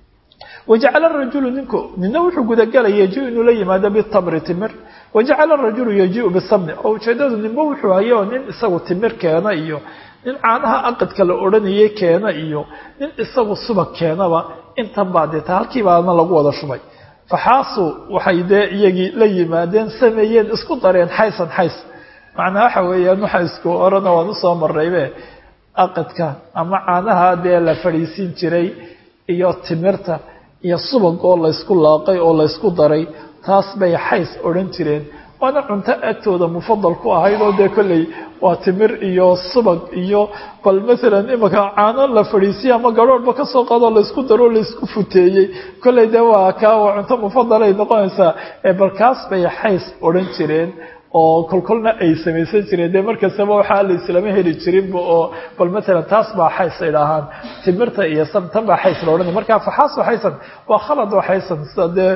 wajacala rajulu ninku nina wuxuu gudagalay yajiu inuu la yimaado bitamri timir wajacala rajulu yajiu bisamni oo ujeedadu ninba wuxuu hayo oo nin isagu timir keena iyo nin caanaha aqadka la odhanayay keena iyo nin isagu subag keenaba intan baa deeta halkii baana lagu wada shubay faxaasuu waxay dee iyagii la yimaadeen sameeyeen isku dareen xaysan xays macnaa waxa weeyaan waxa isku orana waan usoo maraybe aqadka ama caanaha dee la fadhiisin jiray iyo timirta iyo subag oo laysku laaqay oo laysku daray taas bay xays odhan jireen waana cunto agtooda mufadal ku ahayd oo dee kolley waa timir iyo subag iyo bal maalan imika caano la fadhiisiya ama garhoorhba kasoo qaadoo laysku daro laysku futeeyey kolley dee waa kaa waa cunto mufadalay noqonaysaa bal kaas bay xays odhan jireen oo kolkolna ay samaysan jireen dee markastaba waxaa la islama heli jirinba oo bal maalan taas baa xays ay dhahaan timirta iyo tan baa xays la odhanay markaa faxaaso xaysan waa khalad oo xaysan sida dee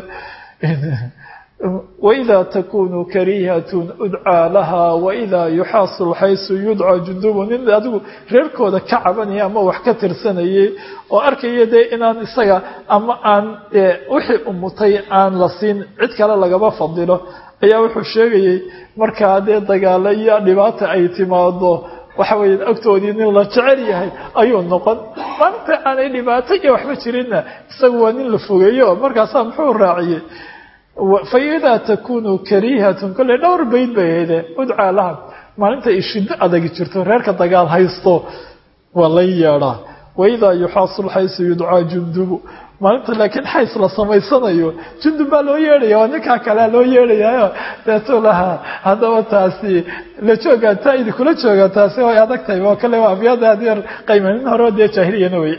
وإذا تكون كريهة أدعى لها وإذا يحاصل حيث يدعى جندوب nin adigu reerkooda ka cabanaya ama wax ka tirsanayay oo arkaya dee inaan isaga ama aan wixii umutay aan la siin cid kale lagaba fadilo ayaa wuxuu sheegayay markaa dee dagaalo iyo dhibaata ay timaado waxa weeye agtoodii nin la jecel yahay ayuu noqon maanta aanay dhibaato iyo waxba jirinna isagu waa nin la fogeeyo markaasaa muxuu raaciyey faidaa takunu kariihatun kolley dhowr bayd bay ahayde udcaa laha maalinta ay shiddo adagi jirto reerka dagaal haysto waa la yeedhaa waidaa yuxaasul xaysu yudcaa jundubu maalinta laakiin xays la samaysanayo jundub baa loo yeedhaya waa ninkaa kalea loo yeedhayayo deetuu lahaa haddaba taasi la joogaa taa idinkula joogaa taasi way adag tahay waa kale waa abyaada adeer qaymanin hore dee jaahiliyana wey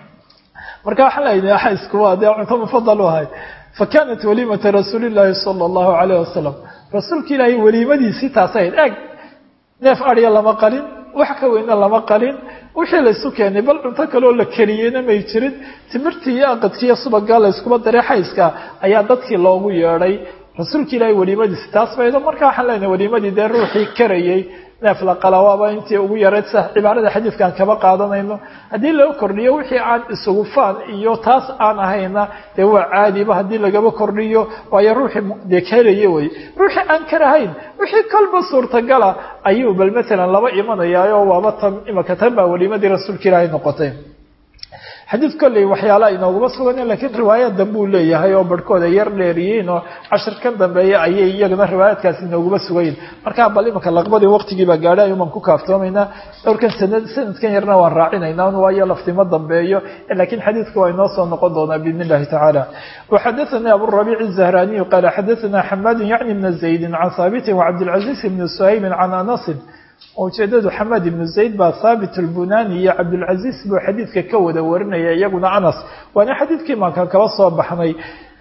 marka waxaan leeyahay xaysku waa dee cunto mufadal u ahay fakanat waliimata rasuuli llaahi sala allahu calayh wasalam rasuulka ilaahay weliimadiisii taasay ahayd eeg neef adhiya lama qalin wax ka weyna lama qalin wixii laysu keenay bal cunto kaleoo la keliyeyna may jirin timirtii iyo aqadkiiyo subagaa layskuba daray xayska ayaa dadkii loogu yeedhay rasuulka ilaahay weliimadiisi taas baydo marka waxaan leenahay weliimadii dee ruuxii karayay neef la qala waaba intii ugu yarayd sa cibaarada xadiidkaan kaba qaadanayno haddii loo kordhiyo wixii aan isugu faan iyo taas aan ahayna dee waa caadiba haddii lagaba kordhiyo waayo ruuxii dee karaya wey ruuxii aan karahayn wixii kolba suurtagala ayuu bal matalan laba imanayaayo waaba tan imaka tan baa weliimadii rasuulka ilaahay noqotay xadiid kolley waxyaalaha inooguma sugan lakiin riwaayad danbuu leeyahay oo barhkooda yar dheeriyiin oo cashirkan dambeeya ayay iyagana riwaayaadkaasi inooguma sugayin markaa bal imanka laqbadii waqtigiibaa gaadhay ayuumaan ku kaaftoomaynaa dhowrkan sanad sanadkan yarna waan raacinaynaa waayo laftimo dambeeyo lakiin xadiidku waa inoo soo noqon doonaa biidn illahi tacaala waxadaثanii aburabiic الzahraniyu qaala xadaثana xamaadu yacni bna zaydi can haabitin wacabdilcaziiz bni suhaymin can anasin ujeedadu xamaad ibnu zayd baa haabit albunani iyo cabdilcaziiz buu xadiidka ka wada warinaya iyaguna anas waana xadiidkii maankan kaba soo baxnay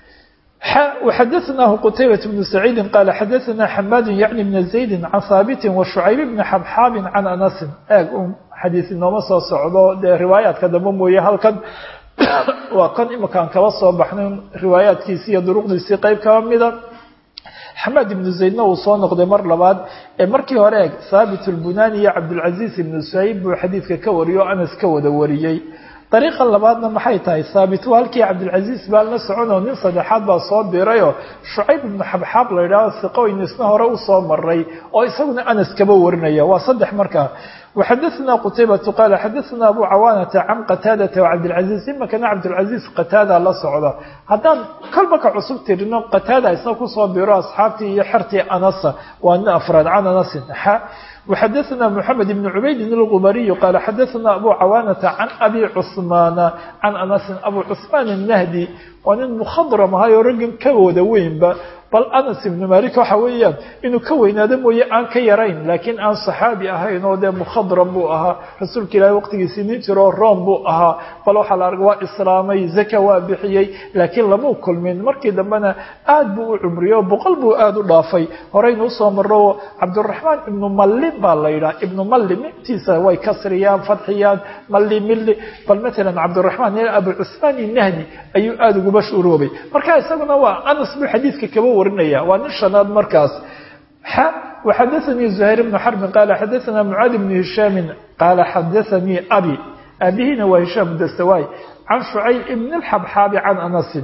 وxadaثnahu qtaybaة بن سacيidi qaala xadaثna xamaadu yعni bna زaydi can haabiti وshucayb bni xabxaabin can anasin eeg un xadiid inooma soo socdo dee riwaayaadka dambe mooye halkan waa kan imakaan kaba soo baxnay riwaayaadkiisi iyo duruqdiisii qeyb kaba mida xamaad ibnu zaydna uu soo noqday mar labaad ee markii hore eeg haabit اlbunani iyo cabdilcaziiz ibnu suhayb buu xadiidka ka wariyay oo anas ka wada wariyey dariiqa labaadna maxay tahay haabit waa halkii cabdilcaziiz baa la soconoo nin saddexaad baa soo dirayoo shucayb ibnu xabxaab la yidhahdo siqoyn isna hore usoo maray oo isaguna anas kaba warinaya waa saddex markaa وxadaثna qtaybة qal xadaثna abu cawaanata can qataadata wcabdilcaziiz imakana cabdilcaziiz qataada la socda haddaan kolba ka cusub tirino qataada isna kusoo biro asxaabtii iyo xertii anasa waa nin afraad can anasin وxadaثna mحamed بn cubaydin الغubariي qal xadaثna abu cawaanata can abi cثmaana can anasin abu cثmaan الnahdi waa nin mkhadram ahaayoo raggan ka wada weynba bal anas ibnu malik waxa weeyaan inuu ka weynaado mooye aan ka yarayn laakiin aan saxaabi ahayn oo dee mukhadram buu ahaa rasuulka ilaahay waqtigiisii nin jiroo room buu ahaa bal waxaa la arga waa islaamay zaka waa bixiyey laakiin lamuu kulmin markii dambena aad buu u cumriyo boqol buu aada u dhaafay horeynu usoo maro cabdiraxmaan ibnu malli baa la yidhaha ibnu malli mintiisa way kasriyaan fadxiyaan malli milli bal matalan cabdiraxmaan abu cusmaan inahdi ayuu aada uguba shuroobay marka isaguna waa anas buu xadiidka kaba warinaya waa nin shanaad markaas وxadaثnii زhayr بن xرb qala xadaثna mعاad بن هisham qala xadaثnii abi aabihina waa hishaam dastawaay can shucayb ibn الxabxaabi can anasi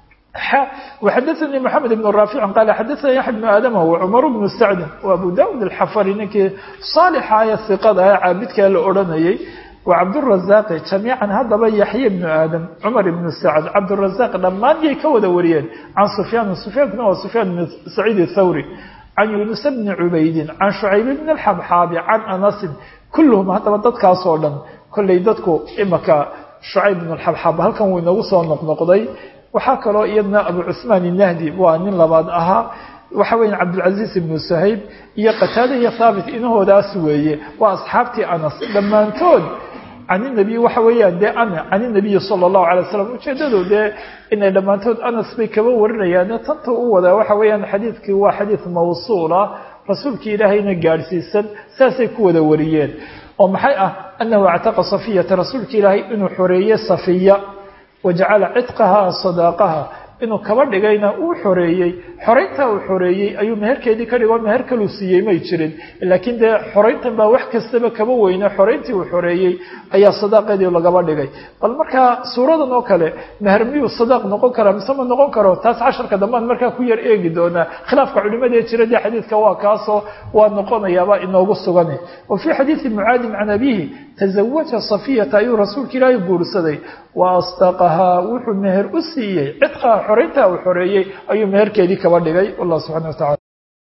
وxadaثnii mحamed بن raafic qala xadaثna yaحya بن aadam وcmar بن sacd وabu daud الxafari ninkii صاalixa ee iqada ee caabidkaa la odhanayay وcabdالرaزاq جamيiعا haddaba yaحya بن aadam cmar بن sacd cabdالرaزاq dhammaan yay ka wada wariyeen can sufyaan sufyaankuna waa sufyaan بn saciid الthawri can yunus bni cubaydin can shucayb bn الxabxaabi can anasin kulluhum haddaba dadkaas oo dhan kollay dadku imaka shucayb bn اxabxaab halkan wuu inagu soo noqnoqday waxaa kaloo iyadna abu cuثmaan الnahdi waa nin labaad ahaa waxa weya cabdilcaziiz ibnu sahayb iyo qataada iyo haabit inahoodaas weeye waa asxaabtii anas dhammaantood can inabiy waxa weeyaan dee ana can inabiyi sala allahu alay wasalam ujeedadu dee inay dhammaantood anas bay kaba warinayaane tanta u wadaa waxa weeyaan xadiidkii waa xadiid mawsuula rasuulkii ilaahayna gaadhsiisan saasay ku wada wariyeen oo maxay ah anahu actaqa safiyata rasuulka ilaahay inuu xoreeye safiya wajacala cidqaha sadaaqaha inuu kaba dhigayna uu xoreeyey xorayntaa uu xoreeyey ayuu meherkeedii ka dhigo meher kaluu siiyey may jirin laakiin dee xorayntan baa wax kastaba kaba weyne xorayntii uu xoreeyey ayaa sadaaqeedii lagaba dhigay bal markaa suuradan oo kale meher miyuu sadaaq noqon karaa mise ma noqon karo taas casharka dambaan markaa ku yar eegi doonaa khilaafka culimadee jira dee xadiidka waa kaasoo waa noqonayaaba inoogu sugan wa fii xadiidi mucaadin can abihi tazawaja safiyata ayuu rasuulka ilaahay guursaday wa asdaqahaa wuxuu meher u siiyey cidqaha xorayntaa uu xoreeyey ayuu meherkeedii kaba dhigay wallah subxana wa tacala